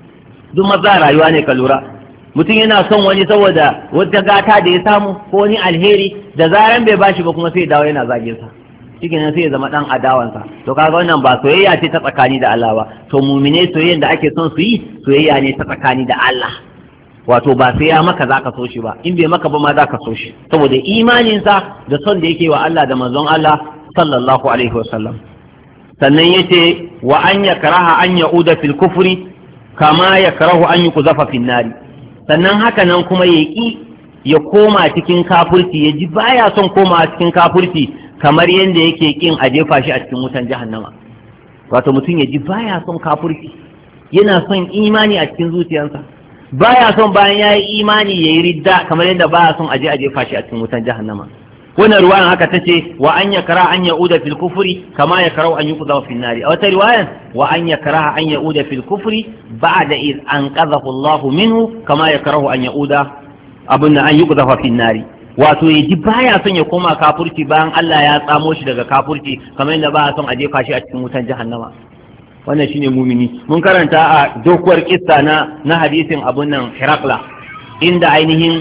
duk maza rayuwa ne ka lura mutum yana son wani saboda wata gata da ya samu ko wani alheri da zaran bai bashi ba kuma sai dawo yana zage sa cikin sai ya zama dan adawansa to kaga wannan ba soyayya ce ta tsakani da Allah ba to mumine soyayyan da ake son su yi soyayya ne ta tsakani da Allah wato ba sai ya maka zaka so shi ba in bai maka ba ma zaka so shi saboda imaninsa da son da yake wa Allah da manzon Allah sallallahu alaihi wasallam sannan yace wa an yakraha an yauda fil kufri kama yakrahu an yuqzafa fin nari sannan haka nan kuma ya ki ya koma cikin kafurci ya ji baya son koma cikin kafurci kamar yadda yake kin a jefa shi a cikin wutan jahannama wato mutum ya ji baya son kafurci yana son imani a cikin zuciyarsa baya son bayan ya yi imani ya yi ridda kamar yadda baya son aje a jefa shi a cikin wutan jahannama wannan ruwayan haka ta ce wa an yakra an ya'uda fil kufri kama yakrau an yuqda fil nari a wata riwayan wa an yakra an ya'uda fil kufri ba'da iz anqadhahu Allah minhu kama yakrahu an ya'uda abun an yuqda fil nari wato ya ji baya son ya koma kafurci bayan Allah ya tsamo shi daga kafurci kamar yadda baya son a jefa shi a cikin wutan jahannama wannan shine mumini mun karanta a dokuwar kissa na na hadisin abun nan Herakla inda ainihin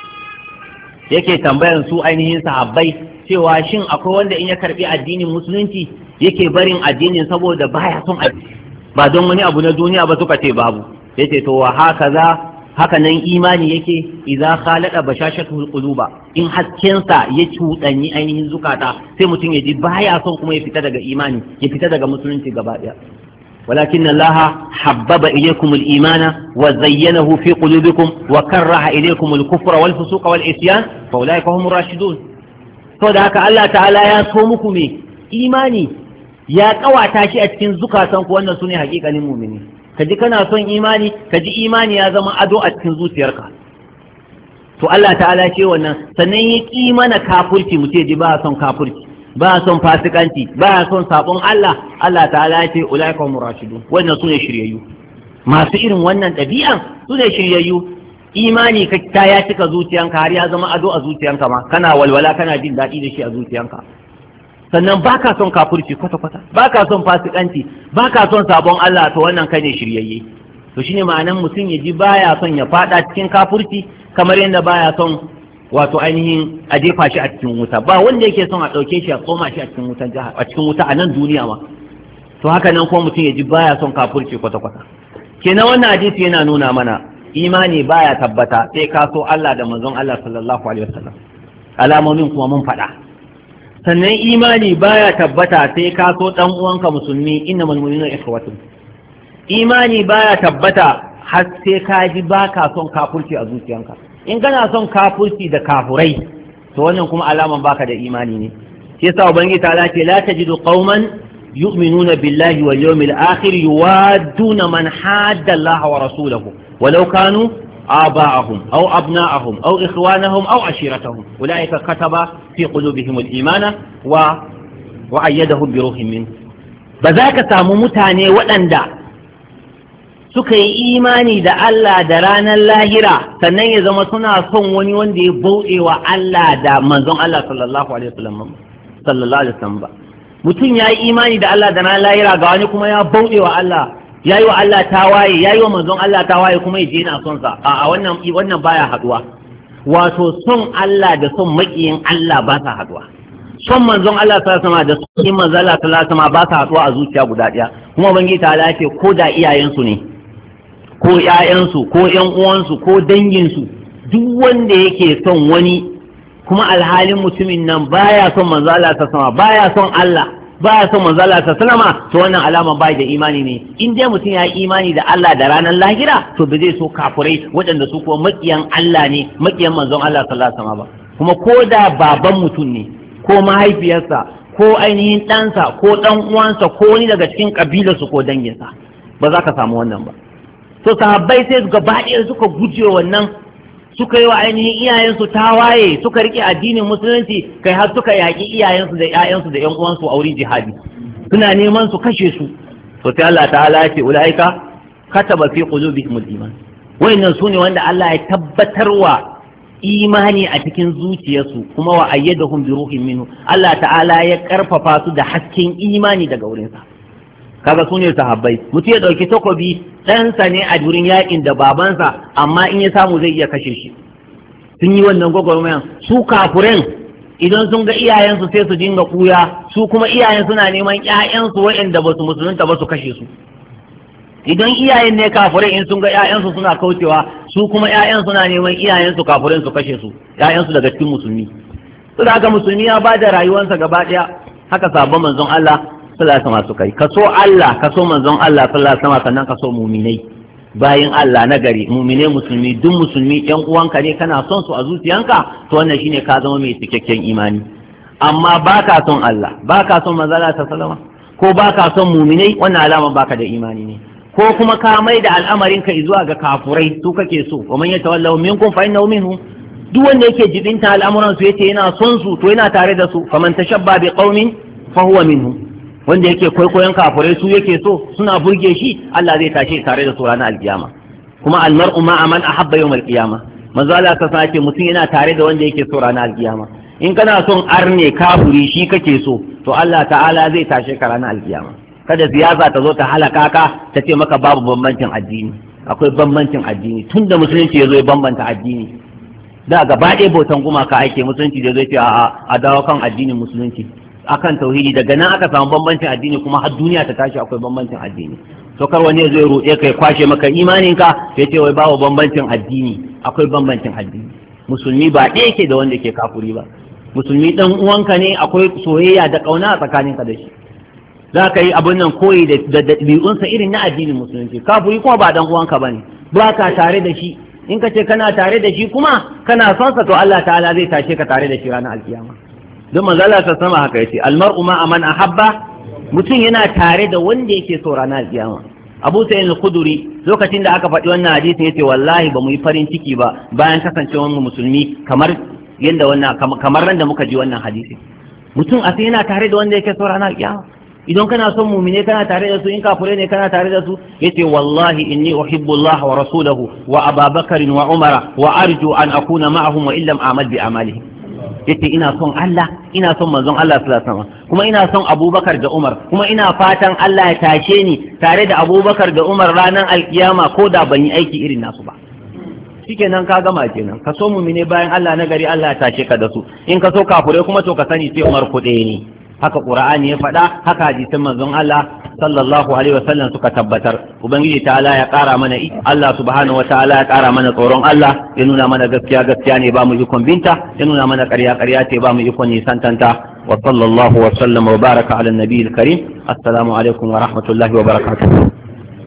yake tambayan su ainihin sahabbai cewa shin akwai wanda in ya karbi addinin musulunci yake barin addinin saboda baya son addini ba don wani abu na duniya ba suka ce babu yace to wa hakaza haka nan imani yake idza khalaqa bashashatul quluba in haskensa ya cuɗanyi ainihin zukata sai mutum ya ji baya son kuma ya fita daga imani ya fita daga musulunci gaba ɗaya ولكن الله حبب إليكم الإيمان وزينه في قلوبكم وكره إليكم الكفر والفسوق والعصيان فأولئك هم الراشدون فذاك الله تعالى يا صومكم إيماني يا قوata shi a cikin zukatanku wannan sune hakikanin mumini kaji kana son imani kaji imani ya zama ado a cikin zuciyarka to Allah ta'ala ce wannan sannan ya ƙi mana kafurci mu ce ji ba son kafurci ba son fasikanci ba son sabon Allah Allah ta'ala ce ulaika hum rashidun wannan sune shiryayyu masu irin wannan ɗabi'an sune shiryayyu imani ka ta ya cika zuciyanka har ya zama ado a zuciyanka ma kana walwala kana jin daɗi da shi a zuciyanka sannan baka son kafurci kwata kwata baka son fasikanci baka son sabon Allah to wannan kai ne shiryayye to shine ma'anan mutum ya ji baya son ya fada cikin kafurci kamar yadda baya son wato ainihin a jefa shi a cikin wuta ba wanda yake son a ɗauke shi a tsoma shi a cikin wutan jihar a cikin wuta a nan duniya ma to haka nan kuma mutum ya ji baya son kafurci kwata kwata kenan wannan hadisi yana nuna mana imani baya tabbata sai ka so Allah da manzon Allah sallallahu alaihi wasallam alamomin kuma mun faɗa sannan imani baya tabbata sai ka so dan uwanka musulmi innamal mu'minuna ikhwatun imani baya tabbata har sai ka ji baka son kafurci a zuciyanka in kana son kafurci da kafurai to wannan kuma alaman baka da imani ne shi yasa ubangiji ta ce la tajidu qauman yu'minuna billahi wal yawmil akhir yuwadduna man hadda Allah wa rasulahu walau kanu آباءهم أو أبناءهم أو إخوانهم أو عشيرتهم أولئك كتب في قلوبهم الإيمان و... وأيدهم بروح منه بذاك سامو متاني وأندا suka yi imani da Allah da ranar lahira sannan ya zama suna son wani wanda ya bauɗe wa Allah da manzon Allah sallallahu alaihi wasallam sallallahu alaihi wasallam ba mutum ya yi imani da Allah da ranar lahira ga wani kuma ya bauɗe wa Allah ya yi wa Allah tawaye ya yi wa manzon Allah tawaye kuma ya je na son sa a wannan wannan baya haduwa wato son Allah da son makiyin Allah ba sa haduwa son manzon Allah sallallahu alaihi wasallam da son manzon Allah sallallahu alaihi wasallam ba sa haduwa a zuciya guda daya kuma ubangiji ta ce ko da iyayensu ne ko ‘ya'yansu ko ‘yan uwansu ko danginsu duk wanda yake son wani kuma alhalin mutumin nan baya son manzo Allah ta sama baya son Allah baya son manzo Allah ta sama to wannan alama bai da imani ne in dai mutum ya yi imani da Allah da ranar lahira to ba zai so kafurai waɗanda su kuma makiyan Allah ne makiyan manzon Allah sallallahu alaihi wasallam ba kuma ko da baban mutum ne ko mahaifiyarsa ko ainihin ɗansa ko ɗan uwansa ko wani daga cikin ƙabilarsu ko danginsa ba za ka samu wannan ba to sahabbai sai gaba ɗaya suka guje wannan suka yi wa ainihin iyayensu tawaye suka rike addinin musulunci kai har suka yaƙi iyayensu da ƴaƴansu da ƴan uwansu a wurin jihadi suna neman su kashe su to sai Allah ta'ala ya ce ulaika kataba fi qulubihim al-iman wayannan sune wanda Allah ya tabbatarwa imani a cikin zuciyarsu kuma wa ayyadahum bi ruhin minhu Allah ta'ala ya karfafa su da hasken imani daga wurinsa kaga su ne sahabbai mutum ya ɗauki takobi ɗansa ne a wurin yakin da babansa amma in ya samu zai iya kashe shi sun yi wannan gwagwarmayan su kafuren idan sun ga iyayensu sai su dinga kuya su kuma iyayen suna neman ƴaƴansu waɗanda ba su musulunta ba su kashe su idan iyayen ne kafurai in sun ga ƴaƴansu suna kaucewa su kuma ƴaƴan suna neman iyayensu kafurai su kashe su ƴaƴansu daga cikin musulmi su da haka musulmi ya ba da rayuwarsa gaba ɗaya haka sabon manzon Allah sallallahu alaihi wasallam kai ka so Allah ka so manzon Allah sallallahu alaihi wasallam sannan ka so muminai bayin Allah na gari muminai musulmi duk musulmi ƴan uwanka ne kana son su a zuciyanka to wannan shine ka zama mai cikakken imani amma baka son Allah baka son manzon Allah sallallahu alaihi wasallam ko baka son muminai wannan alama baka da imani ne ko kuma ka mai da al'amarin ka zuwa ga kafurai su kake so wa man yatawallahu minkum fa innahu minhum duk wanda yake jibinta al'amuran su yace yana son su to yana tare da su faman tashabba bi qaumin fa huwa minhum wanda yake kwaikwayon kafurai su yake so suna burge shi Allah zai tashi tare da su ranar alkiyama kuma almar'u ma aman ahabba yawm alkiyama manzo Allah ta sace mutum yana tare da wanda yake so ranar alkiyama in kana son arne kafuri shi kake so to Allah ta'ala zai tashe ka ranar alkiyama kada siyasa ta zo ta halaka ka ta ce maka babu bambancin addini akwai bambancin addini tunda musulunci ya zo ya bambanta addini da gaba ɗaya bautan gumaka ake musulunci da zai ce a dawo kan addinin musulunci akan tauhidi daga nan aka samu bambancin addini kuma har duniya ta tashi akwai bambancin addini to kar wani zai roƙe kai kwashe maka imanin ka ya ce wai babu bambancin addini akwai bambancin addini musulmi ba ɗaya yake da wanda ke kafuri ba musulmi dan uwanka ne akwai soyayya da ƙauna a tsakaninka da shi za ka yi abin nan koyi da ɗabi'unsa irin na addinin musulunci kafiri kuma ba dan uwanka bane ba ka tare da shi in ka ce kana tare da shi kuma kana son sa to Allah ta'ala zai tashe ka tare da shi ranar alkiyama don manzo Allah ta sama haka yace almar'u ma aman ahabba mutum yana tare da wanda yake so ranar alkiyama Abu Sa'id al-Khudri lokacin da aka faɗi wannan hadisi yace wallahi ba mu yi farin ciki ba bayan kasancewar mu musulmi kamar yanda wannan kamar ran da muka ji wannan hadisi mutum a sai yana tare da wanda yake so ranar alkiyama idan kana son mumine kana tare da su in kafure ne kana tare da su yace wallahi inni uhibbu Allah wa rasulahu wa Abu Bakar wa Umar wa arju an akuna ma'ahum wa illam a'mal bi amalihim yace ina son Allah ina son manzon Allah sallallahu alaihi wasallam kuma ina son Abubakar da Umar kuma ina fatan Allah ya tashe ni tare da Abubakar da Umar ranar alkiyama ko da ban yi aiki irin nasu ba shikenan ka gama kenan ka so mumine bayan Allah na gari Allah ya tashe ka da su in ka so kafure kuma to ka sani sai Umar kuɗe ne haka qur'ani ya faɗa haka hadisin manzon Allah sallallahu alaihi wasallam suka tabbatar ubangiji ta'ala ya ƙara mana Allah subhanahu ta'ala ya ƙara mana tsoron Allah ya nuna mana gaskiya gaskiya ne ba mu ikon binta ya nuna mana ƙarya ƙarya ce ba mu ikon nisantanta wa sallallahu wa sallam wa baraka ala nabiyil karim assalamu alaikum wa rahmatullahi wa barakatuh